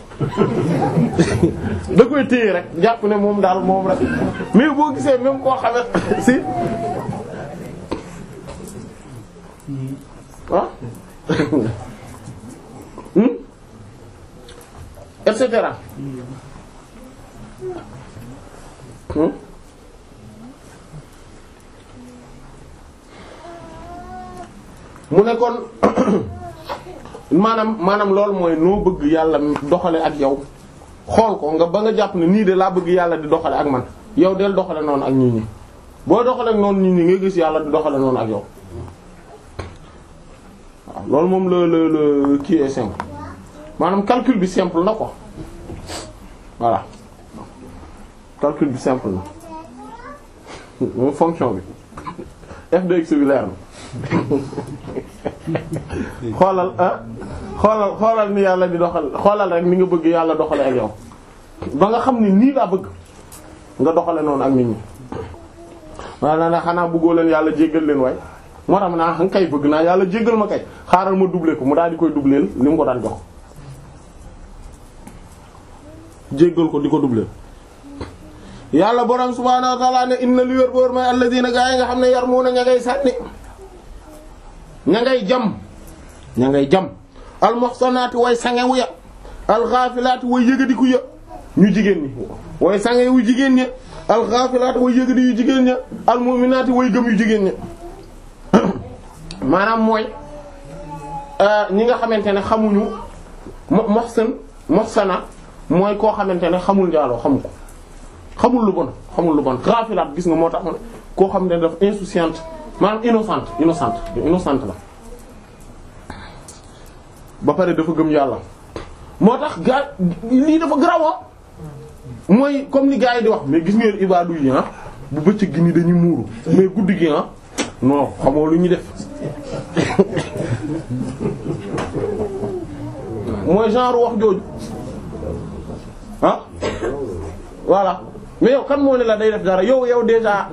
da koy téye rek jàpp ne moom daal moom rek mais boo gisee même koo xamante si ah et cetera mu ne kon maanaam maanaam loolu mooy noo bëgg yàlla doxale ak yow xool ko nga ba nga jàpp ne nii de laa bëgg yàlla di doxale ak man yow del doxale noonu ak nit ñi boo doxale ak noonu nit ñi nga gis yàlla di doxale noonu ak yow waaw loolu moom la la la kii est simple maanaam calcul bi simple na ko voilà calcul bi simple na moom fonction bi f de x bi leer na xoolal ah xoolal xoolal ni yàlla di doxal xoolal rek ni nga bëgg yàlla doxale ak yow ba nga xam ni nii laa bëgg nga doxale noonu ak nit ñi waaye na xanaa bëggoo leen yàlla jéggal leen waay moo tax naa xam kay bëgg naa yàlla jéggal ma kay xaaral ma doubler ko mu daal di koy doubler li mu ko daan jox jéggal ko di ko doubler yàlla borom subhaanahu wa ta'ala ne inna li wér boor may alladina gaa yi nga xam ne yar mu na ña ngay sànni ña ngay jam ña ngay jam almuhsanaati way sangewu ya alxaafilaati way yëgadiku ya ñu jigéen ñi way sangewu jigéen ña alxaafilaati way yëgadi yu jigéen ña almu'minaati way gëm yu jigéen ña maanaam mooy ñi nga xamante ne xamuñu mo muhsan muhsana mooy koo xamante ne xamul njaaloo xamu ko xamul lu bon xamul lu bon xaafilaat gis nga moo tax ma ne koo xam ne dafa insouciante maanaam innocente innocente innocente la ba pare dafa gëm yàlla moo tax gaa lii dafa garawa mooy comme ni gars yi di wax mais gis ngeen ibaadu yi ah bu bëccëg gi ni dañuy muuru mais guddi gi ah non xamoo lu ñu def mooy genre wax jooju ah voilà mais yow kan moo ne la day def dara yow yow déjà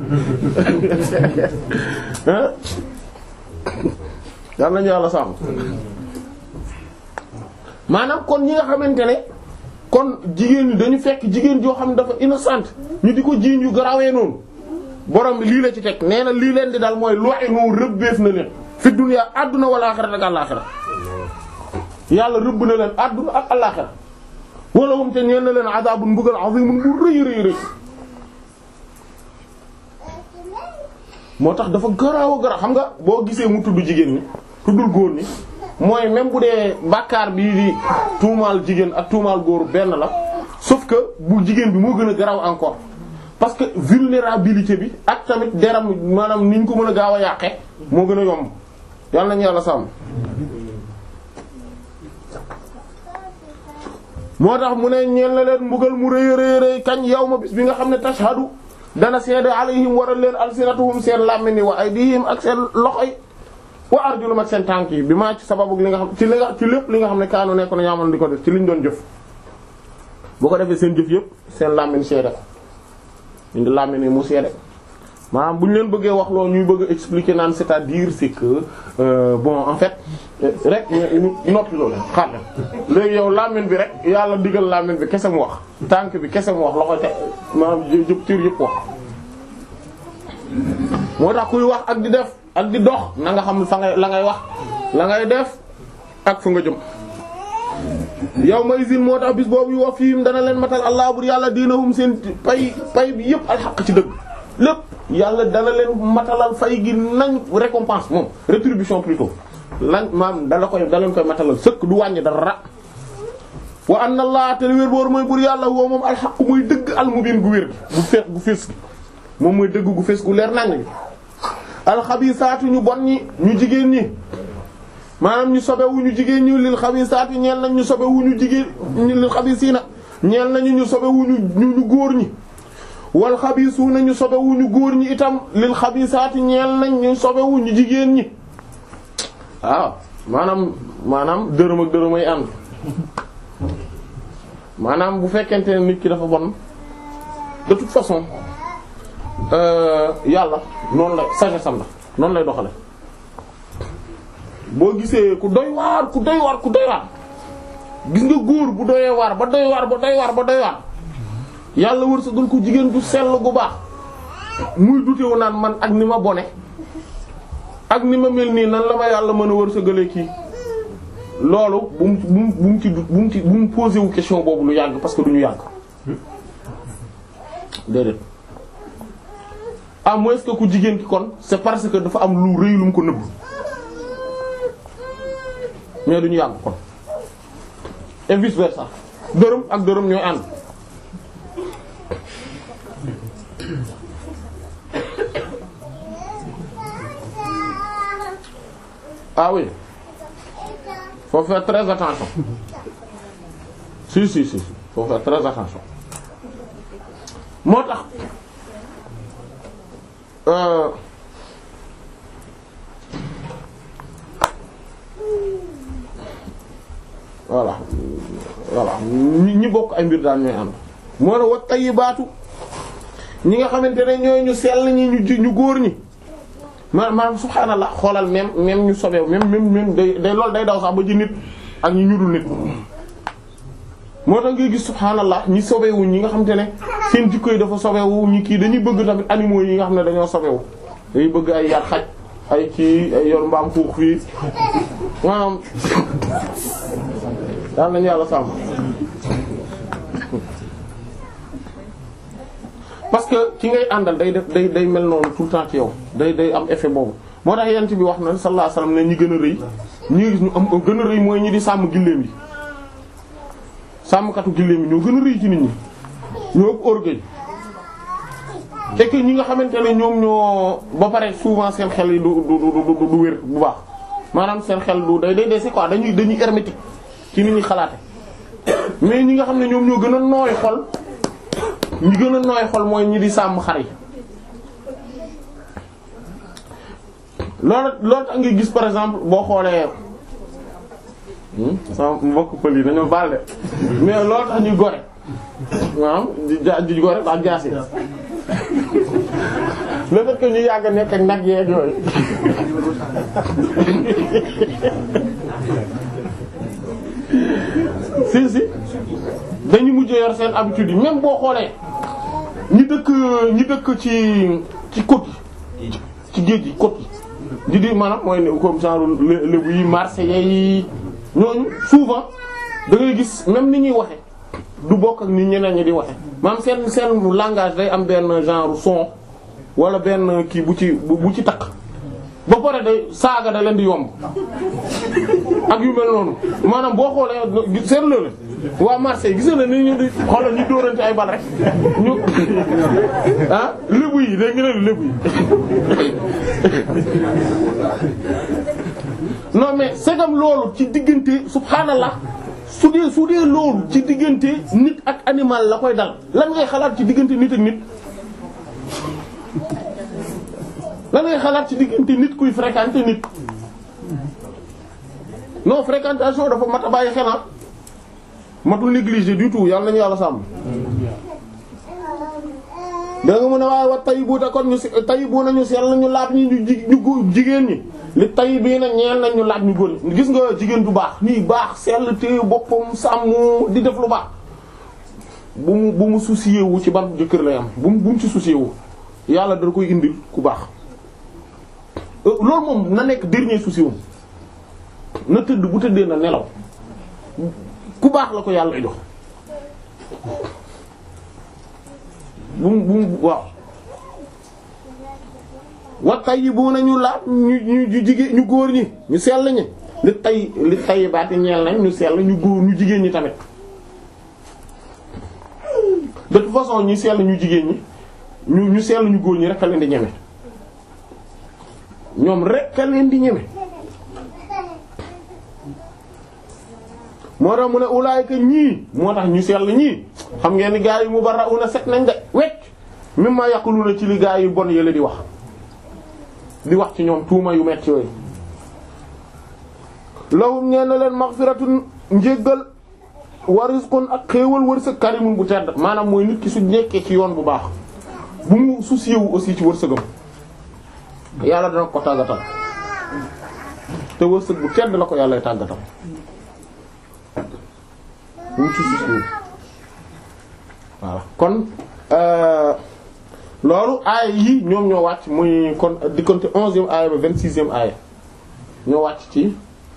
yal nañu yàlla sàmm maanaam kon ñi nga xamante ne kon jigéen ñi dañu fekk jigéen joo xam ne dafa innocente ñu di ko jiiñ yu garawee noonu borom bi lii la ci teg nee na lii leen di dal mooy lu'inu rëbbeef na leen fi dunya àdduna wala axira ak àllaxira yàlla rëbb na leen àdduna ak àllaxira wala hum te ñeen na leen azabun mbugal azimun bu rëy rëy rëy moo tax dafa garaaw a garaaw xam nga boo gisee mu tudd jigéen ñi tuddul góor ñi mooy même bu dee bàkkaar bii di tuumaal jigéen ak tuumaal góor benn la sauf que bu jigéen bi moo gën a garaaw encore parce que vulnérabilité bi ak tamit deram maanaam ni ñu ko mën a gaaw a yàqe moo gën a yomb yàlla nañu yàlla sàmm moo tax mu ne ñeel na leen mbugal mu rëy rëy rëy kañ yow ma bis bi nga xam ne tashhadu dana seede alayhim waral leen alsinatuhum seen làmmiñ wa aydihim ak seen loxo yi wa arjulum ak seen tànk yi bi maa ci sababu li nga xam ci li nga ci lépp li nga xam ne kaanu nekk na ñaamal di ko def ci liñ doon jëf bu ko defee seen jëf yëpp seen làmmiñ seede ko indi làmmiñ ni mu seede maanaam bu ñu leen bëggee wax loolu ñuy bëgg a expliquer naan c'est-à-dire c'est que euh, bon en fait rek ñu noppi loolu xaar léegi yow làmmiñ bi rek yàlla digal làmmiñ bi kese mu wax tànk bi kese mu wax loxo te maanaam jëp cër yëpp wax moo tax kuy wax ak di def ak di dox na nga xam fa ngay la ngay wax la ngay def ak fu nga jëm yow may zine moo tax bis boobu yu wax fiim dana leen matal allah bur yàlla diinahum seen pay pay bi yëpp alxaq ci dëgg lépp yàlla dana leen matalal fay gi nañ récompense moom rétribution plutôt lan maam dala koy da leen koy matalal sëkk du wàññi dara wa anna allah te wér boor mooy bur yàlla woo moom alxaq muy dëgg almubin gu wér gu fees gu fees gi moom mooy dëgg gu fees gu leer nañ gi alxabisaatu ñu bon ñi ñu jigéen ñi maanaam ñu sobewu ñu jigéen ñi lil xabisaati ñeel nañ ñu sobewu ñu jigéen lil xabisiina ñeel nañu ñu sobewu ñu ñu góor ñi wal xabisuuna ñu sobewu ñu góor ñi itam lil xabisaati ñeel nañ ñu sobewu ñu jigéen ñi waaw maanaam maanaam dërëm ak dërëm ay ànd maanaam bu fekkente ne nit ki dafa bon de toute façon yàlla noonu la sagesse am la noonu lay doxale boo gisee ku doy waar ku doy waar ku doy waar gis nga góor bu doyee waar ba doy waar ba doy waar ba doy waar yàlla wërsëgal ko jigéen du sell gu baax muy dutewu naan man ak ni ma bone ak ni ma mel nii nan la ma yàlla mën a wërsëgalee kii loolu bu mu bu mu bu mu ci bu mu ci bu mu posé wu question boobu lu yàgg parce que du ñu yàgg déedéet à moins que ku jigéen ki kon c'est parce que dafa am lu rëy lu mu ko nëbb mais du ñu yàgg kon et vice versa dërëm ak dërëm ñooy ànd ah oui faut faire très attention si si si faut faire très attention moo tax euh voilà voilà ñi ñi bokk ay mbir daal ñooy ànd moo ne wat tayyibaatu ñi nga xamante ne ñooy ñu sell ñi ñu ji ñu góor ñi ma maanaam subhaanallah xoolal même même ñu sobeew même même même day day loolu day daw sax ba ci nit ak ñi ñudul nit moo tax ngay gis subhaanallah ñi sobewu ñi nga xamante ne seen jikko yi dafa sobewu ñi kii dañuy bëgg tamit animaux yi nga xam ne dañoo sobewu dañuy bëgg ay yar xaj ay kii ay yor mbaam xuux fii maanaam daal nañu yàlla sàmm parce que ki ngay àndal day def day day mel noonu tout le temps ci yow day day am effet boobu moo tax yent bi wax na sallallahu alayhi wasallam ne ñi gën a rëy ñi gis ñu am gën a rëy mooy ñi di sàmm gilleem yi sàmmkatu gilleem yi ñoo gën a rëy ci nit ñi ñoo ëpp orgueil et que ñi nga xamante ne ñoom ñoo ba pare souvent seen xel yi du du du du wér bu baax maanaam seen xel du day day dese quoi dañuy dañuy hermétique ci nit ñi xalaate mais ñi nga xam ne ñoom ñoo gën a nooy xol ñi gën a nooy xol mooy ñi di sàmm xar yi loolu loolu tax nga gis par exemple boo xoolee sama mbokk pël yi dañoo baal de mais loolu tax ñuy gore maanaam di ja di gore ak jaasi le fait que ñu yàgg nekk ak nag yeeg yooyu si si dañu mujj yor seen habitude yi même boo xoolee ñi dëkk ñi dëkk ci ci côte yi ci géej gi côte yi di di maanaam mooy ne comme genre lé- lébu yi marseillais yi ñooñu souvent da ngay gis même ni ñuy waxe du bokk ak ni ñeneen ñi di waxe maanaam seen seen langage day am benn genre son wala benn kii bu ci bu bu ci takk ba pare day saaga da leen di yomb ak yu mel noonu maanaam boo xoolee seetlu la waa Marseille gis na ni ñu di xoolal ñu dóorante ay bal rek ñu ah lébu yi dégg nga ne lébu yi non mais segam loolu ci diggante subhaanallah su dee su dee loolu ci diggante nit ak animal la koy dal lan ngay xalaat ci diggante nit ak nit lan ngay xalaat ci diggante nit kuy fréquenter nit non fréquentation dafa mat a bàyyi xel ah matul négliger du tout yàlla nañu yàlla sàmm. da nga mën a waaye wa tayibu te kon ñu si tayibu nañu sell nañu laab ñi ñu ji ñu góor jigéen ñi li tay bii na ñeel nañ ñu laab ñu góor ñi gis nga jigéen du baax nii baax sell te boppam sàmm di def lu baax bu mu bu mu soucier wu ci ban jëkkër lay am bu mu bu mu ci soucier wu yàlla dana koy indil ku baax loolu moom na nekk dernier souci wum na tëdd bu tëddee na nelaw ku baax la ko yàlla jox bu mu bu mu waaw wa tayyibuna ñu laab ñu ñu jigéen ñu góor ñi ñu sell ñi li tay li tayyibaati ñeel nañ ñu sell ñu góor ñu jigéen ñi tamit de toute façon ñu sell ñu jigéen ñi ñu ñu sell ñu góor ñi rek a leen di ñeme ñoom rek a leen di ñeme moo tax mu ne ulaayka ñii moo tax ñu sell ñii xam ngeen ni gaa yi mubarra'una set nañ de wecc mimma yaquluna ci li gaa yi bon yële di wax di wax ci ñoom tuuma yu metti yooyu lahum ñeen na leen maghfiratun njéggal wa rizqun ak xéewal wërsëg karimun bu tedd maanaam mooy nit ki su nekkee ci yoon bu baax bu mu soucier wu aussi ci wërsëgam yàlla dana ko tàggatal te wërsëg bu tedd la ko yàlla tàggatal bu mu ci soucier wu voilà kon loolu aaya yi ñoom ñoo wàcc muy kon diggante onzième aaya ba vingt-sixième aaya ñoo wàcc ci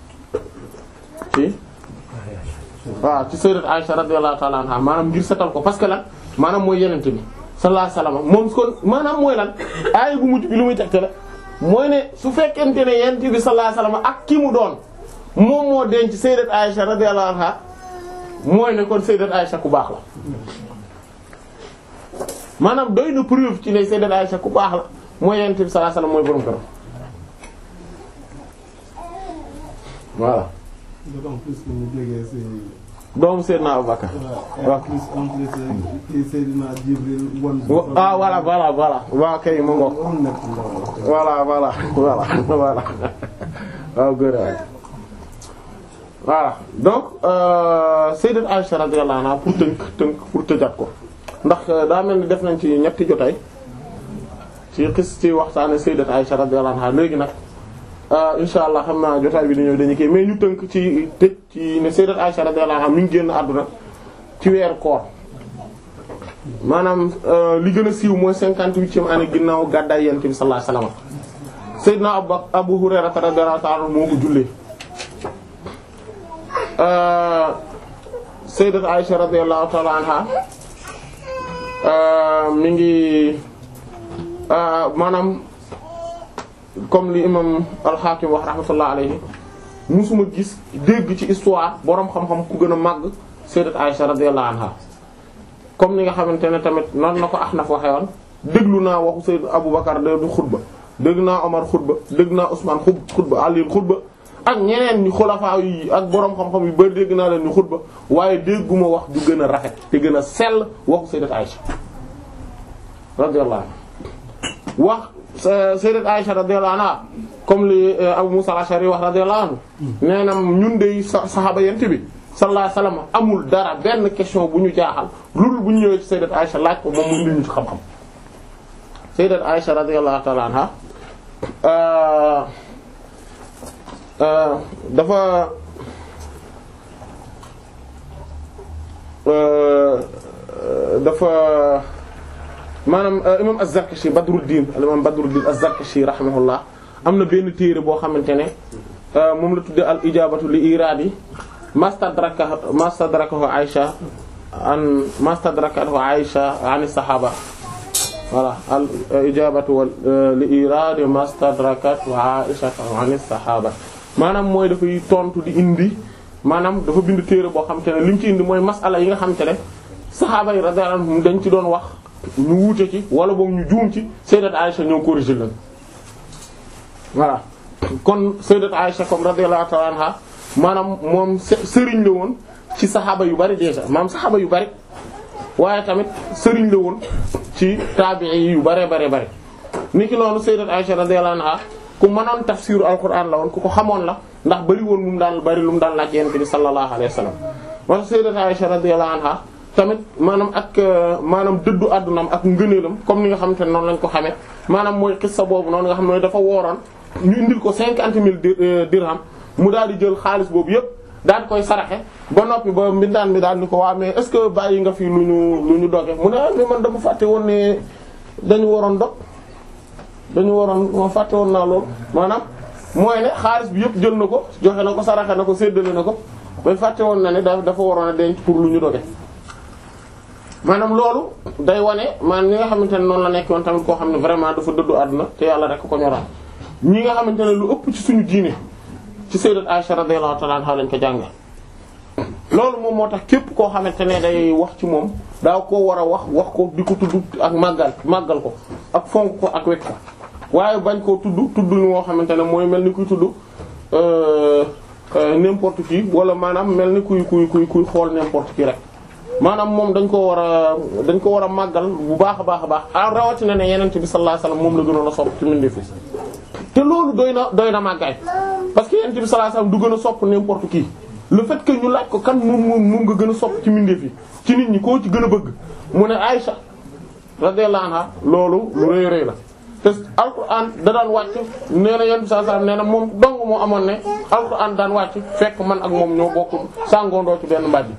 ci waaw ci sayyidat Aisha radiyallahu ta'ala anha maanaam ngir setal ko parce que lan maanaam mooy yenente bi sallallahu alayhi wasallam moom kon maanaam mooy lan aaya bu mujj bi lu muy tegte la mooy ne su fekkente ne yenente bi sallallahu alayhi wasallam ak ki mu doon moom moo denc sayyidat Aisha radiyallahu anha mooy ne kon sayyidat Aisha ku baax la maanaam doy na preuve ci ne sayyidat Aisha ku baax la mooy yenente bi sallallahu alayhi wasallam mooy borom këram voilà d'autant plus que mu jógee ci doomu Seydina Abubakar waaw en plus en plus kii Seydina Jibril won ah voilà voilà voilà waaw kay mu ngoog am nekk ndaw voilà voilà voilà voilà waaw góor waay voilà donc euh, Sayyidat Aisha radiyallahu anha pour tënk tënk pour tëjaat ko ndax daa mel ni def nañ ci ñetti jotaay ci xis ci waxtaane Sayyidat Aisha radiyallahu anha léegi nag insha allah xam naa jotaay bi di ñëw dañu kii mais ñu tënk ci tëj ci ne Sayyidat Aisha radiyallahu anha mi ngi génn àdduna ci weeru koor maanaam li gën a siiw mooy cinquante-huitième année ginnaaw gàddaay Yonent bi sallallahu alayhi wasallam Seydina Abu Abu Hurayra radiyallahu ta'ala moo ko jullee Sayyidat Aisha radiyallahu ta'ala anha mi ngi maanaam comme li imam al-Hakim wax rahmatullah alayhi musuma gis dégg ci histoire boroom xam-xam ku gën a màgg Sayyidat Aisha radiyallahu anha comme ni nga xamante ne tamit noonu na ko Ahnaf waxee woon déglu naa waxu Sayyid Abu Bakar de du xutba dégg naa Omar xutba dégg naa Ousmane xub xutba Ali xutba ak ñeneen ñi xulafaa yi ak boroom xam-xam yu bari dégg naa leen ñu xutba waaye dégguma wax ju gën a rafet te gën a sell waxu Sayyidat Aisha radiyallahu anha wax Sayyidat Aisha radiyallahu anha comme li Abu Musa al-Ash'ari wax radiyallahu anhu nee na ñun de saxaaba yent bi sallallahu alayhi wasallam amul dara benn question bu ñu jaaxal loolu bu ñu ñëwee ci Sayyidat Aisha laaj ko moom mu indi ñu ci xam-xam Sayyidat Aisha radiyallahu ta'ala anha dafa dafa maanaam imam Az-Zarkashi Badruddin al imam Badruddin Az-Zarkashi rahimahullah am na benn téere boo xamante ne moom la tudde al ijabatu li iradi mastadraka mastadrakahu Aisha an mastadrakahu Aisha an sahaba voilà al ijabatu wal li iradi mastadrakatu Aisha an sahaba maanaam mooy dafay tontu di indi maanaam dafa bind téere boo xamante ne li mu ci indi mooy masala yi nga xamante ne saxaaba yi radiyallahu anhum dañ ci doon wax ñu wuute ci wala boog ñu juum ci sayyidat Aisha ñoo corrigé leen voilà kon sayyidat Aisha comme radiyallahu ta'ala anha maanaam moom sëriñ la woon ci saxaaba yu bari déjà maanaam saxaaba yu bari waaye tamit sëriñ la woon ci taabi'i yu bare bare bare niki noonu sayyidat Aisha radiyallahu anha ku mënoon tafsiru alquran la woon ku ko xamoon la ndax bari woon lu mu daan bari lu mu daan laaj yonent bi sallallahu alayhi wa sallam wa sayyidat Aisha radiyallahu anha tamit maanaam ak maanaam dëddu àddunaam ak ngëneelam comme ni nga xamante ne noonu lañ ko xamee maanaam mooy xissa boobu noonu nga xam ne dafa wooroon ñu indil ko cinquante mille dirham mu daal di jël xaalis boobu yépp daal di koy saraxe ba noppi ba mbindaan mi daal ni ko waa mais est-ce que bàyyi nga fi lu ñu lu ñu doge mu ne ah mais man dama fàtte woon ne dañu waroon dog dañu waroon ma fàtte woon naa loolu maanaam mooy ne xaalis bi yépp jël na ko joxe na ko saraxe na ko séddale na ko ba fàtte woon na ne dafa waroon a denc pour lu ñu doge maanaam loolu day wane maanaam ñi nga xamante ne noonu la nekk woon tamit koo xam ne vraiment dafa dëddu àdduna te yàlla rek ko ñoraan ñi nga xamante ne lu ëpp ci suñu diine ci sayyidat Aisha radiyallahu ta'ala anha lañ ko jànge loolu moom moo tax képp koo xamante ne day wax ci moom daa koo war a wax wax ko di ko tudd ak màggal màggal ko ak fonk ko ak wekk ko waaye bañ koo tudd tudd ñu moo xamante ne mooy mel ni kuy tudd n'importe qui wala maanaam mel ni kuy kuy kuy kuy xool n'importe qui rek maanaam moom dañ ko war a dañ ko war a màggal bu baax a baax a baax a rawatina ne yeneen bi sallallahu alayhi wasallam moom la gënoon a sopp ci mbindeef fi te loolu doy na doy na màggaay parce que yeneen bi sallallahu alayhi wasallam du gën a sopp n'importe qui le fait que ñu laaj ko kan moom moom moom nga gën a sopp ci mbindeef yi ci nit ñi koo ci gën a bëgg mu ne Aïcha radiyallahu anha loolu lu rëy rëy la te alquran da daan wàcc nee na yenn saa saa nee na moom dong moo amoon ne alquran daan wàcc fekk man ak moom ñoo bokk sàngoondoo ci benn mbàjj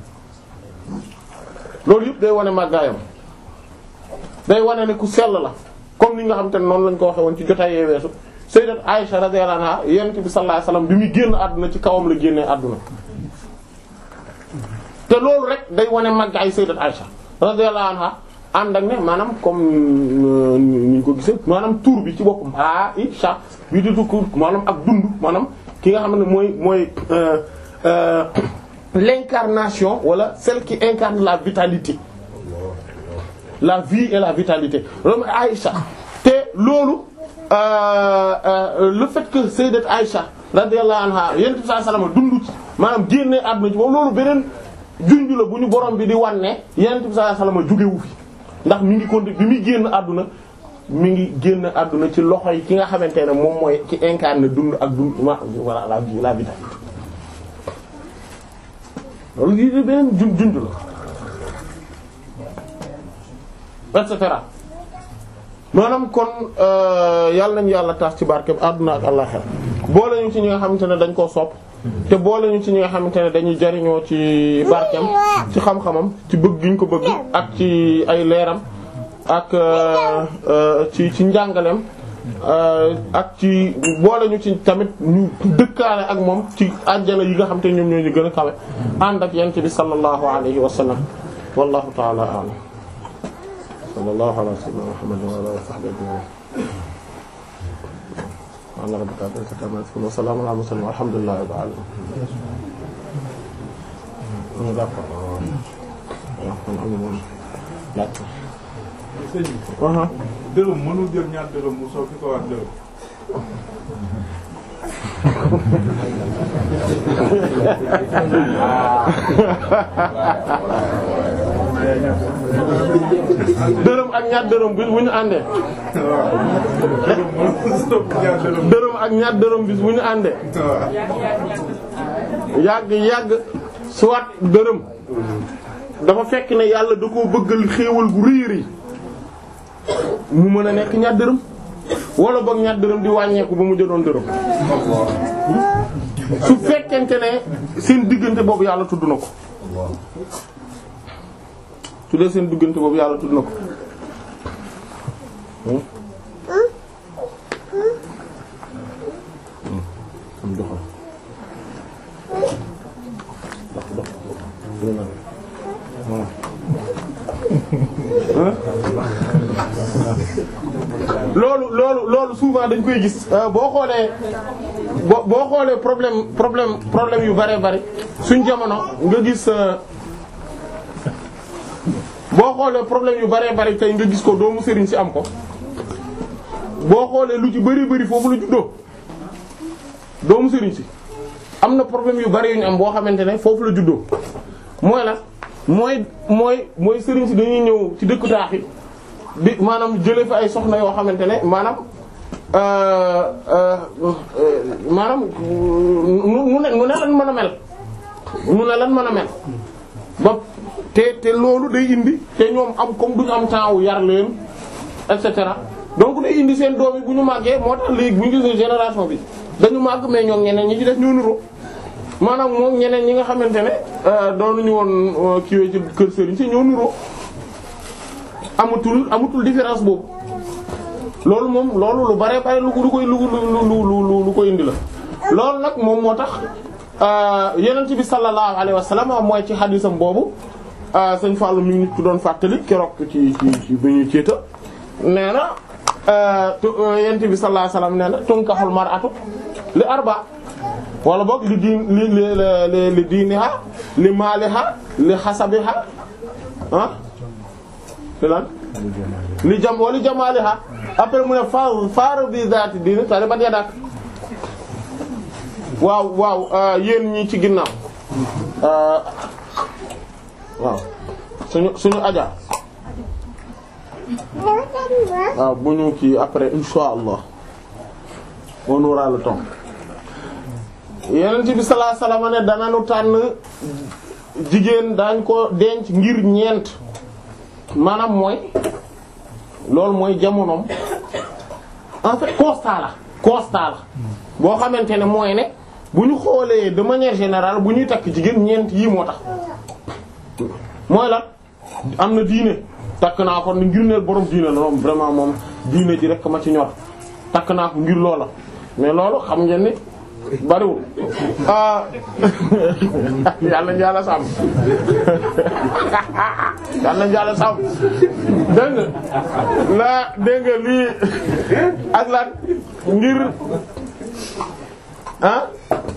loolu yëpp day wane màggaayam day wane ne ku sell la comme ni nga xam te ne noonu lañ ko waxee woon ci jotaay yee weesu sayyidat Aisha radiyallahu anha yonent bi sallallahu alayhi wasallam bi muy génn àdduna ci kawam la génnee àdduna te loolu rek day wane màggaay sayyidat Aisha radiyallahu anha ànd ak ne maanaam comme ni ñu ko gisee maanaam tur bi ci boppam Aisha bi di tukk maanaam ak dund maanaam ki nga xam ne mooy mooy l'incarnation wala celle qui incarne la vitalité la vie et la vitalité loolu mooy Aïcha te loolu le fait que sayyidat Aïcha radiyallahu anha yonent bi sallallahu alayhi wasallam dund ci maanaam génne àdduna ci moom loolu beneen junj la bu ñu borom bi di wan ne yonent bi sallallahu alayhi wasallam jógewu fi ndax mi ngi konti bi muy génn àdduna mi ngi génn àdduna ci loxo yi ki nga xamante ne moom mooy ci incarne dund ak dund ma voilà la vie la vitalité loolu lii de beneen jun junj la et cetera maanaam kon yàlla nañu yàlla taas ci barke àdduna ak àllaxira boole ñu ci ñi nga xamante ne dañ koo sopp te boole ñu ci ñi nga xamante ne dañuy jariñoo ci barkeem ci xam-xamam ci bëgg gi ñu ko bëgg ak ci ay leeram ak ci ci njàngaleem ak ci boole ñu ci tamit ñu dëkkaale ak moom ci àjjana yi nga xam te ñoom ñoo ñu gën a kawe ànd ak yent bi sallallahu alayhi wa sallam wallahu ta'ala a'lam sallallahu ala sayyidina muhammadin wa ala alihi wa sahbihi ajma'in ala rabbika rabbil izzati amma yasifun wa salamun ala mursalin walhamdulillahi rabbil alamin d'accord sëñ bi dërëm mënul jël ñaar dërëm mu soppi ko waat dërëm dërëm ak ñaar dërëm bis bu ñu àndee dërëm mënul soppi ñaar dërëm dërëm ak ñaar dërëm bis bu ñu àndee yàgg yàgg soit dërëm dafa fekk ne yàlla da koo bëggal xéewal gu rëy rëy mu mën a nekk ñaar dërëm wala boog ñaar dërëm di wàññeeku ba mu jëloon dërëm su fekkente ne seen diggante boobu yàlla tudd na ko su dee seen diggante boobu yàlla tudd na ko am doxal dox dox loolu loolu loolu souvent dañ koy gis boo xoolee boo boo xoolee problème problème problème yu bare bari suñ jamono nga gis boo xoolee problème yu bare bari tey nga gis ko doomu sëriñ si am ko boo xoolee lu ci bari bari foofu la juddoo doomu sëriñ si am na problème yu bari yu ñu am boo xamante ne foofu la juddoo mooy la mooy mooy mooy sëriñ si dañuy ñëw ci dëkku taax yi di maanaam jëlee fa ay soxna yoo xamante ne maanaam maanaam nu ne nu ne lan mën a mel nu ne lan mën a mel ba te te loolu day indi te ñoom am comme duñu am temps wu yar leen et cetera donc day indi seen doom yi bu ñu màggee moo tax léegi bu ñu gisee génération bi dañu màgg mais ñoom ñeneen ñi ci def ñoo nuroo maanaam moom ñeneen ñi nga xamante ne doonuñu woon kiiwee ci kër sëriñ si ñoo nuroo amatul amatul différence boobu loolu moom loolu lu bare bare lu lu koy lu lu lu lu koy indi la loolu nag moom moo tax yonent bi sallallahu alayhi wa sallam mooy ci xadisam boobu sëñ Fallou mi ngi nit ku doon fàttali keroog ci ci ci bi ñuy ceeta nee na yonent bi sallallahu alayhi wa sallam nee na tunkaxul mar'atu li arba wala boog li diin li li li diiniha li maaliha li xasabiha ah li lan li jam wali jamaaliha après mu ne fa faar bi zaati diini taribat yadak waaw waaw yéen ñi ci ginnaaw waaw suñu suñu aja waaw bu ñu kii après insha allah on aura le temps yeneen bi sallallahu alayhi wasallam ne dananu tànn jigéen daañ ko denc ngir ñeent maanaam mooy loolu mooy jamonoom en fait constat la constat la boo xamante ne mooy ne bu ñu xoolee de manière générale bu ñuy takk jigéen ñeent yii moo tax mooy lan am na diine takk naa ko ngir ne borom diine la moom vraiment moom diine ji rek ma ci ñor takk naa ko ngir loola mais loolu xam ngeen ni bariwul ah yàlla njàlla sàmm yàlla njàlla sàmm dégg nga la dégg nga lii ak lan ngir ah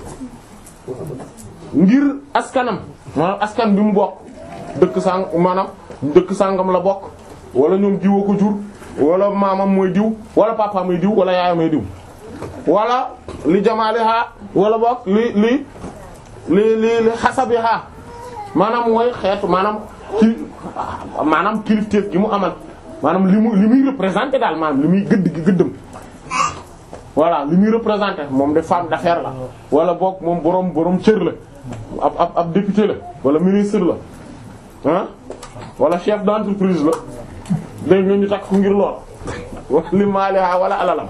ngir askanam maanaam askan bi mu bokk dëkk sang maanaam dëkk sangam la bokk wala ñoom diwa ko jur wala maamam mooy diw wala papaam mooy diw wala yaayam mooy diw wala li jamaaliha wala bokk li li li li li xasabiha maanaam mooy xeetu maanaam ki maanaam kilifteef gi mu amal maanaam li mu li muy représenter daal maanaam li muy gëdd gi gëddëm voilà li muy représenter moom de femme d'affaires la wala bokk moom boroom boroom cër la ab ab ab député la wala ministre la ah wala chef d'entreprise la dégg nga ñu takk ko ngir lool wala li maaliha wala alalam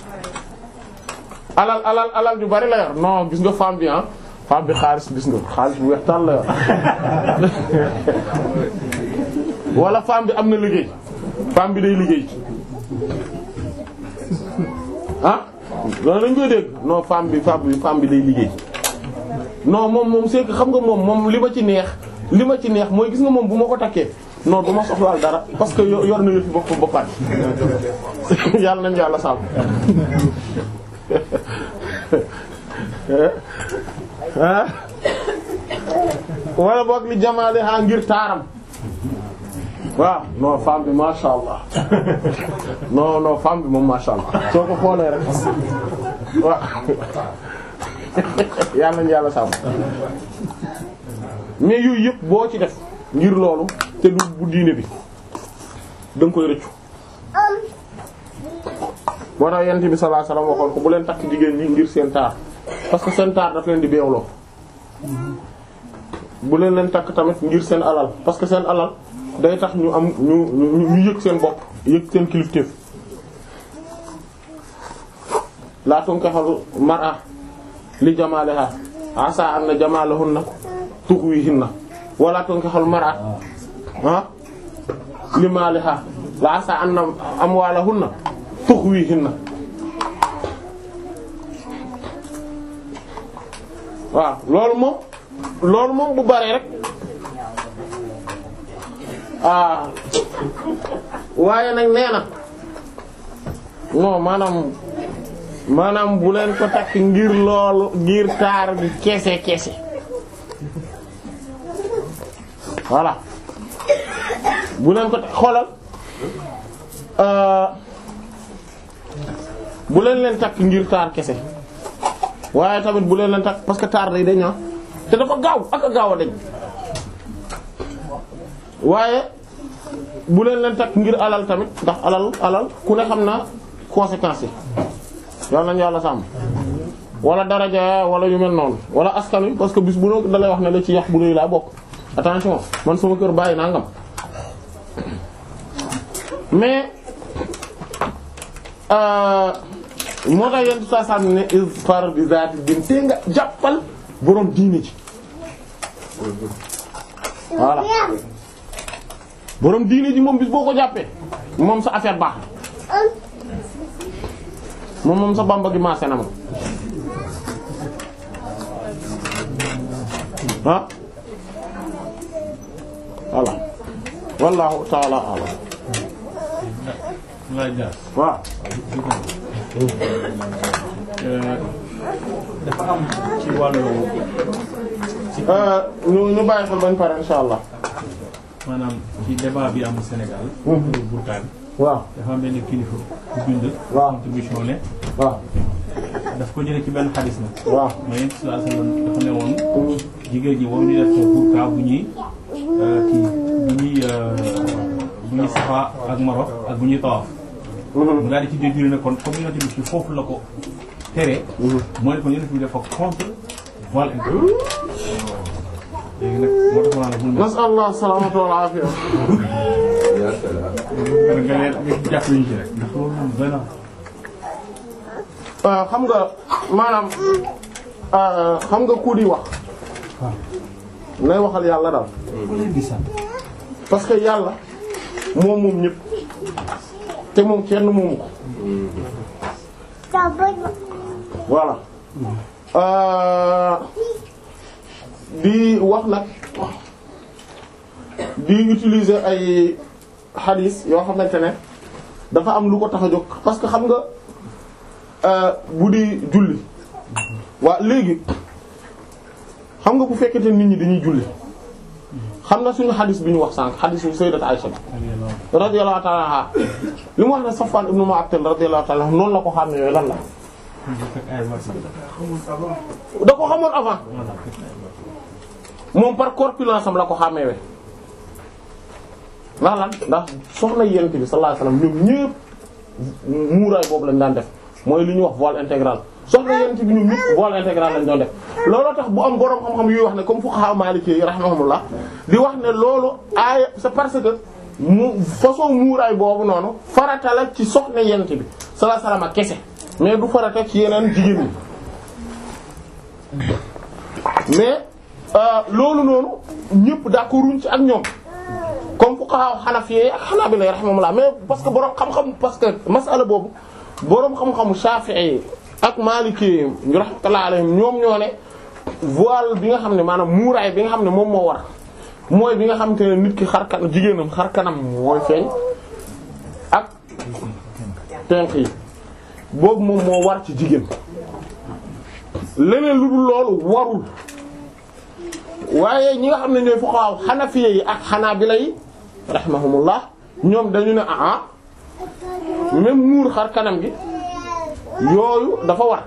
alal alal alal ju bari la yor non gis nga femme bi ah femme bi xaalis gis nga xaalis bu weex tàll la yor wala femme bi am na liggéey femme bi day liggéey ah loolu dañ koy dégg non femme bi femme bi femme bi day liggéey non moom moom c'est que xam nga moom moom li ma ci neex li ma ci neex mooy gis nga moom bu ma ko takkee non du ma soxlaal dara parce que yor na yëfi bopp boppaat yàlla nañ yàlla sàmm ah wala boog li jamaale ha ngir taaram waaw non femme bi masha Allah non non femme bi moom masha Allah soo ko xoolee rek waaw yàlla nañu yàlla sàmm mais yooyu yëpp boo ci def ngir loolu te du bu diine bi da nga koy rëccu moo tax yent bi sallallahu alayhi wasallam waxoon ko bu leen takk jigéen ñi ngir seen taar parce que seen taar daf leen di beewloo bu leen leen takk tamit ngir seen alal parce que seen alal day tax ñu am ñu ñu ñu yëg seen bopp yëg seen kilifteef laa tunkahul mar'a li jamaliha asa anna jamalahunna tughwihinna wala tunkahul mar'a ah li maaliha la asa anna amwalahunna tukhwihinna waaw loolu moom loolu moom bu baree rek ah waaye nag nee na non maanaam maanaam bu leen ko takk ngir loolu ngir taar bi kese kese voilà bu leen ko takk xoolal euh, bu leen leen takk ngir taar kese waaye tamit bu leen leen takk parce que taar day dañ te dafa gaaw ak a gaaw a dañ waaye bu leen leen takk ngir alal tamit ndax alal alal ku ne xam na conséquences yi yal nañu yàlla sàmm wala daraja wala yu mel noonu wala askan wi parce que bis bu ne dalay wax ne la ci yax bu nuy laa bokk attention man sama kër bàyyi nangam mais euh, moo tax yenn saa saa ne isfar bi zaati din te nga jàppal borom diine ji voilà borom diine ji moom bis boo ko jàppee moom sa affaire baax moom moom sa bamba gi maase na ma ah voilà wallahu ta'ala a'lam ngay jaar waaw dafa am ci wàllu euh ñu ñu bàyyi xel bañ pare insha allah maanaam ci débat bi am Sénégal. pour burkaan waaw dafa am benn kilifa bu bind. waaw contribution ne waaw daf ko jëlee ci benn xadis na. waaw mais yéen si dafa ne woon jigéen ñi waruñu def burka bu ñuy kii bu ñuy bu ñuy safa ak maro ak bu ñuy tawaaf. mu daal di ci déduire ne kon comme yonent bi ci foofu la ko tere. moo ne ko yonent bi dafa contre voile intégral. léegi nag moo tax ma naan la bul nas'al allah salamata wal afiya nga nga leen nga jàpp ñu ci rek ndax loolu moom doy na. Euh, xam nga maanaam euh, xam nga ku di wax nay waxal yàlla daal parce que yàlla moom moom ñëpp te moom kenn moomu ko voilà euh, di wax nag di utiliser ay hadith yoo xamante ne dafa am lu ko tax a jóg parce que xam nga euh, bu di julli waa léegi xam nga bu fekkete nit ñi dañuy julli xam na suñu hadith bi ñu wax sànq hadithu sayyidat Aisha radiyallahu ta'ala anha li mu wax ne Safwan ibn Mu'attal radiyallahu ta'ala anhu noonu la ko xam ne yooyu lan la da ko xamoon avant moom par corpulence am la ko xàmmeewe ndax lan ndax soxna yent bi sallallahu alayhi wasallam ñoom ñëpp muuraay boobu lañ daan def mooy li ñuy wax voile intégral soxna yent bi ñoom ñëpp voile intégral lañ doon def looloo tax bu am boroom xam-xam yuy wax ne comme fuqaha maliki yi rahimahumullah di wax ne loolu aaya c'est parce que mu façon muuraay boobu noonu farata la ci soxna yent bi sallallahu alayhi wasallam ak kese mais du farata ci yeneen jigéen ñi mais loolu noonu ñëpp d'accorduñ ci ak ñoom comme fuqaha hanafiyye ak hanabila rahimahumullah mais parce que borom xam-xam parce que masala boobu borom xam-xamu shafi'i ak maliki ñu rahmatullahi alayhim ñoom ñoo ne voile bi nga xam ne maanaam muuraay bi nga xam ne moom moo war mooy bi nga xam te ne nit ki xar kanam jigéenam xar kanam mooy feeñ ak tenk yi boobu moom moo war ci jigéen leneen lu dul loolu warul waaye ñi nga xam ne ñooy fuqaha hanafiya yi ak hanabila yi rahimahumullah ñoom dañu ne ah même muur xar kanam gi yooyu dafa war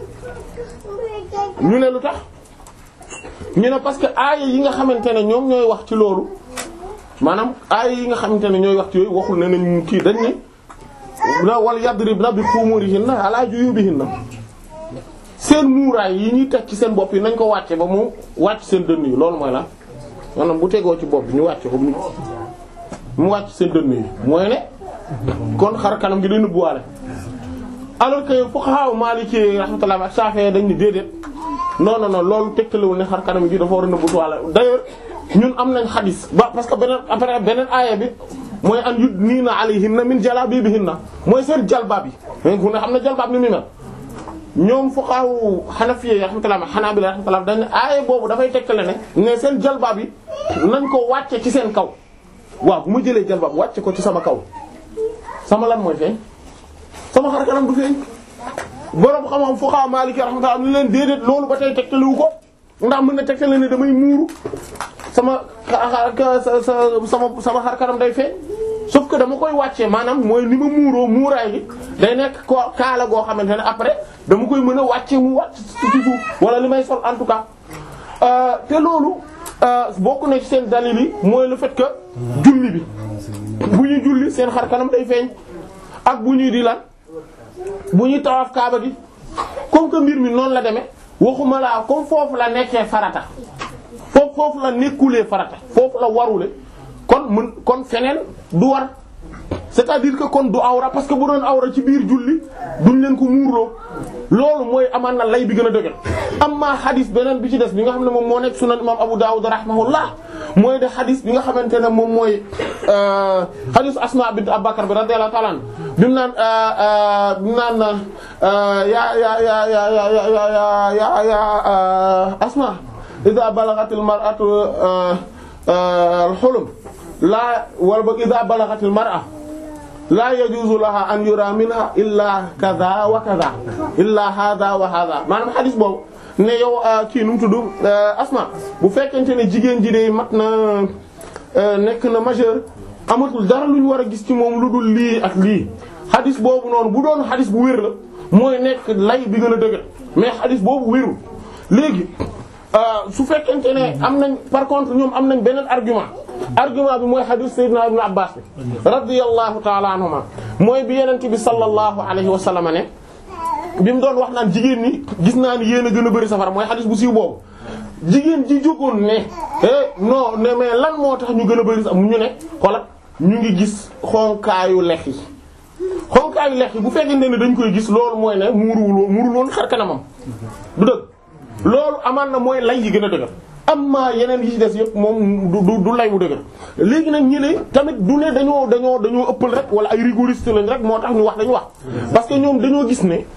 ñu ne lu tax ñu ne parce que aaya yi nga xamante ne ñoom ñooy wax ci loolu maanaam aaya yi nga xamante ne ñooy wax ci yooyu waxul ne nañ kii dañ ne na wal yadribna bi khumurihinna ala juyubihinna seen muuraay yi ñuy teg ci seen bopp yi nañ ko wàcce ba mu wàcc seen dënn yi loolu mooy la maanaam bu tegoo ci bopp bi ñu wàcce ko mu mu wàcc seen dënn yi mooy ne kon xar kanam gi day nëbbuwaale alors que fuqaha maliki rahmatullah ak Shafi'i dañ ni déedéet non non non loolu tegtalewul ne xar kanam gi dafa war a nëbbuwaale d'ailleurs ñun am nañ xadis ba parce que beneen après beneen aaya bi mooy an yudniina alayhinna min jalaabibihinna mooy seen jalbaab yi ku ne xam ne jalbaab ni muy mel ñoom fuqahaa Hanafiyya rahmatullah Hanaabila rahmatullah dañ ne aaye boobu dafay tegtale ne ne seen jalbaab yi nañ ko wàcce ci seen kaw waaw bu ma jëlee jalbaab wàcce ko ci sama kaw sama lan mooy feeñ sama xar kanam du feeñ borom xam-xam fuqahaa Maaliki rahmatullah ni leen déedéet loolu ba tey tegtaliwu ko ndax mën na tegtale ne damay muuru sama sama sama xar kanam day feeñ sauf que dama koy wàccee maanaam mooy ni ma muuroo muuraay gi day nekk ko kaala goo xamante ne après dama koy mën a wàccee mu wàcc ci suuf wala li may sol en tout cas te loolu bokk na ci seen dalil yi mooy le fait que julli bi bu ñuy julli seen xar kanam day feeñ ak bu ñuy di lan bu ñuy tawaaf kaaba gi comme que mbir mi noonu la demee waxuma laa comme foofu la nekkee farata foofu foofu la nekkulee farata foofu la warule kon mën kon feneen du war c'est-à-dire que kon du awra parce que bu doon awra ci biir julli duñ leen ko muurloo loolu mooy amaan na lay bi gën a dëgër amma xadis beneen bi ci des bi nga xam ne moom moo nekk sunan imam Abu Dawud rahimahullah mooy de xadis bi nga xamante ne moom mooy xadis Asma bint Abubakar bi radiyallahu ta'ala an bi mu naan bi mu naan ya ya ya ya ya ya ya ya Asma idha balaghatil mar'atu al-hulum la wala ba idha balaghatil mar'a la yajuzu laha an yura minha illa kaza wa kaza illa hadha wa hadha maanaam xadis boobu ne yow kii nu mu tudd Asma bu fekkente ne jigéen ji de mat na nekk na majeur amatul dara lu ñu war a gis ci moom lu dul lii ak lii xadis boobu noonu bu doon xadis bu wér la mooy nekk lay bi gën a dëgër mais xadis boobu wérul léegi su fekkente ne am nañ par contre ñoom am nañ beneen argument argument bi mooy hadith sayyidina ibn abbas bi radiyallahu ta'ala anhuma mooy bi yenent bi sallallahu alayhi wa sallam ne bi mu doon wax naan jigéen ñi gis naa ni yéen a gën a bëri safara mooy hadith bu siiw boobu jigéen ji jógoon ne eh non ne mais lan moo tax ñu gën a bëri safara ñu ne xoolal ñu ngi gis xonkaayu lex yi xonkaayu lex yi bu fekkente ne dañ koy gis loolu mooy ne muuruwul muuruwul woon xar kanamam du dëgg loolu amaan na mooy lay yi gën a dëgër amma yeneen yi ci des yëpp moom du du du lay wu dëgër léegi nag ñi ne tamit du ne dañoo dañoo dañoo ëppal rek wala ay rigoriste lañ rek moo tax ñu wax dañu wax parce que ñoom dañoo gis ne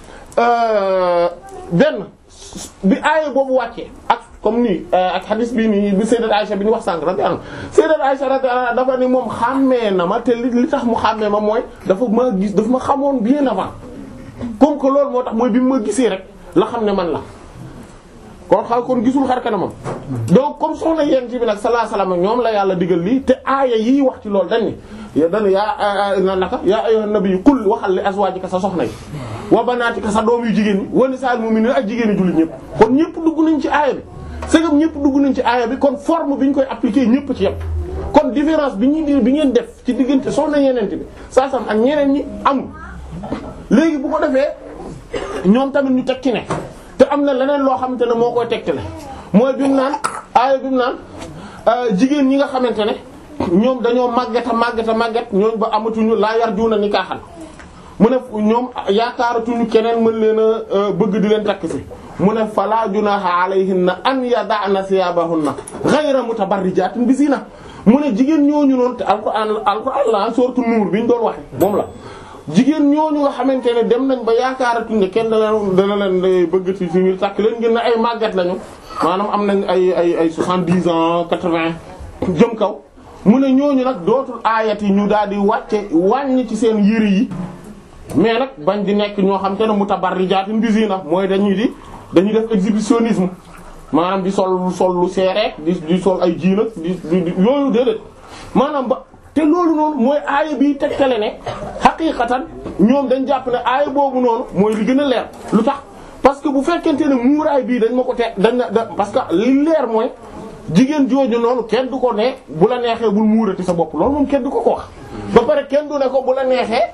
benn bi aaye boobu wàccee ak comme nii ak hadis bi nii bi sayyidat Aisha bi ñu wax sànq radiyallahu anha sayyidat Aisha radiyallahu anha dafa ni moom xàmmee na ma te li li tax mu xàmmee ma mooy dafa ma gis dafa ma xamoon bien avant comme que loolu moo tax mooy bi ma gisee rek la xam ne man la kon xaw kon gisul xar kanamam donc comme soxna yéen ci bi nag sallallahu alayhi wasallam ñoom la yàlla digal lii te aaya yii wax ci loolu dañ ni ya dañ yaa na naka yaa ayyuhan nabiyyu qul waxal li azwaajika sa soxna yi wa banaatika sa doom yu jigéen ñi wa nisaa'il mu'miniina ak jigéen ñi jullit ñëpp kon ñëpp dugg nañ ci aaya bi segam ñëpp dugg nañ ci aaya bi kon forme bi ñu koy appliquer ñëpp ci yëpp kon différence bi ñuy di bi ngeen def ci diggante soxna yenente bi saa sam ak ñeneen ñi amul léegi bu ko defee ñoom tamit ñu teg ci ne te am na leneen loo xamante ne moo koy tegtale mooy bi mu naan aaya bi mu naan jigéen ñi nga xamante ne ñoom dañoo màggata màggata màggat ñooñ ba amatuñu laa yar juuna ni kaaxal mu ne ñoom yaakaaratuñu keneen mën leen a bëgg di leen takk si mu ne fala junaha alayhinna an yada'na thiyabahunna ghayra mutabarrijatin bi zina mu ne jigéen ñooñu noonu te alquran alquran la sourate Nuur bi ñu doon waxe moom la jigéen ñooñu nga xamante ne dem nañ ba yaakaaratuñ ne kenn dana dana leen bëgg ci fi takk leen ngir ne ay màggat lañu maanaam am nañ ay ay ay soixante-dix ans quatre-vingts jëm kaw mu ne ñooñu nag dootul aayat yi ñu daal di wàcce wàññi ci seen yëre yi mais nag bañ di nekk ñoo xam te ne mutabarrijaatin bi zina mooy dañuy di dañuy def exhibitionnisme maanaam di sol sol lu seereek di di sol ay jiina di di yooyu déedéet maanaam ba te loolu noonu mooy aaya bi tegtale ne xaqiiqatan ñoom dañ jàpp ne aaya boobu noonu mooy li gën a leer lu tax parce que bu fekkente ne muuraay bii dañ ma ko te dañ na parce que li leer mooy jigéen jooju noonu kenn du ko ne bu la neexee bul muurati sa bopp loolu moom kenn du ko ko wax ba pare kenn du ne ko bu la neexee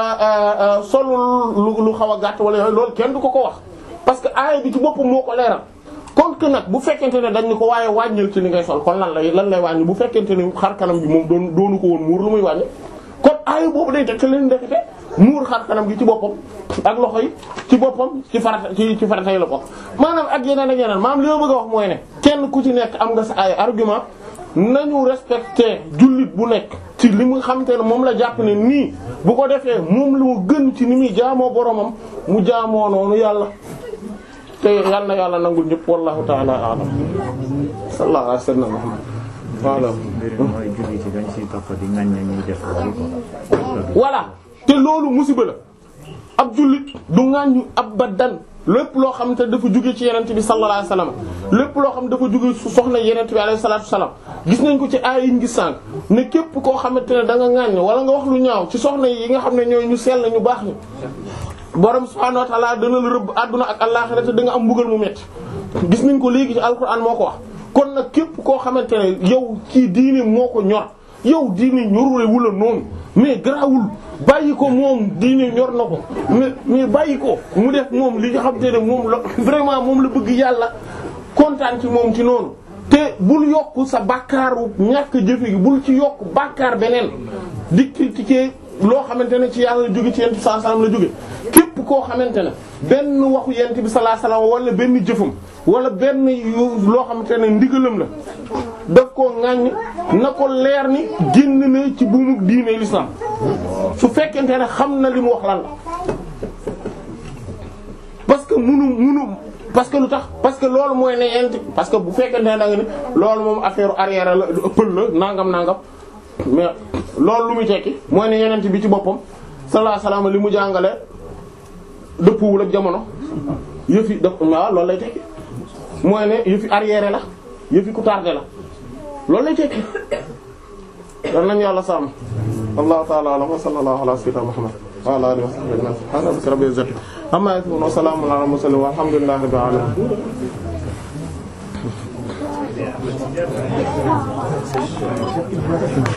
solul lu xaw a gàtt wala yooyu loolu kenn du ko ko wax parce que aaya bi ci boppam moo ko leeral kon que nag bu fekkente ne dañ ni ko waaye wàññil ci li ngay sol kon lan lay lan lay wàññi bu fekkente ne xar kanam bi moom doon doonu ko woon muur lu muy wàññi kon aaya boobu day tekk leen ndekete muur xar kanam gi ci boppam ak loxo yi ci boppam ci farata ci ci farata yi la bokk maanaam ak yeneen ak yeneen maanaam li ma bëgg a wax mooy ne kenn ku ci nekk am nga sa ay argument nañu respecté jullit bu nekk ci li mu xamante ne moom la jàpp ne nii bu ko defee moom lu mu gën ci ni muy jaamoo boromam mu jaamoo noonu yàlla te yàlla na yàlla nangul ñëpp wallahu ta'ala a'lam sallallahu alayhi wa sallam voilà mbir mi mooy julli ci dañ siy topp di ŋaññe ñuy def loolu ko voilà te loolu musiba la ab jullit du ŋàññu abadan lépp loo xam te dafa jóge ci yenent bi sallallahu alayhi wasallam lépp loo xam dafa jóge su soxna yenent bi alayhi salatu wasallam gis nañ ko ci aay yi ngi sànq ne képp koo xamante ne da nga ŋàññ wala nga wax lu ñaaw ci soxna yi nga xam ne ñooy ñu sell ñu baax ni borom subhanahu wa ta'ala dana la rëbb àdduna ak àllaxira te da nga am mbugal mu metti gis nañ ko léegi ci alquran moo ko wax kon nag képp koo xamante ne yow ci diine moo ko ñor yow diine ñorule wula noonu mais garaawul bàyyi ko moom diine ñor na ko mais mais bàyyi ko mu def moom li nga xam te ne moom la vraiment moom la bëgg yàlla kontaan ci moom ci noonu te bul yokk sa bàkkaaru ñàkk jëfe gi bul ci yokk bàkkaar beneen di critiquer loo xamante ne ci yàlla la jóge ci yent bi sallallahu alayhi wasallam la jóge képp koo xamante ne benn waxu yent bi sallallahu alayhi wasallam wala benn jëfam wala benn yu loo xamante ne ndigalam la daf ko ŋàññ na ko leer ni génn na ci buumu diine l'islam su fekkente ne xam na li mu wax lan la parce que munu munu parce que lu tax parce que loolu mooy ne yent parce que bu fekkente ne da nga ni loolu moom affaire arrière la ëppal la nangam nangam mais loolu lu muy tekki mooy ne yenent bi ci boppam sallallahu alayhi wasallam li mu jàngale dëppwul ak jamono yëfi daf waaw loolu lay tekki mooy ne yëfi arrière la yëfi ku tardé la loolu lay tekki dan nañu yàlla sàmm allahu ta'ala a'lam wa sallallahu ala sayyidina muhammad wa ala alihi wa sahbihi ajma'in subhana rabbika rabbil izzati amma yasifun wa salamun ala mursalin walhamdulillahi rabbil alamin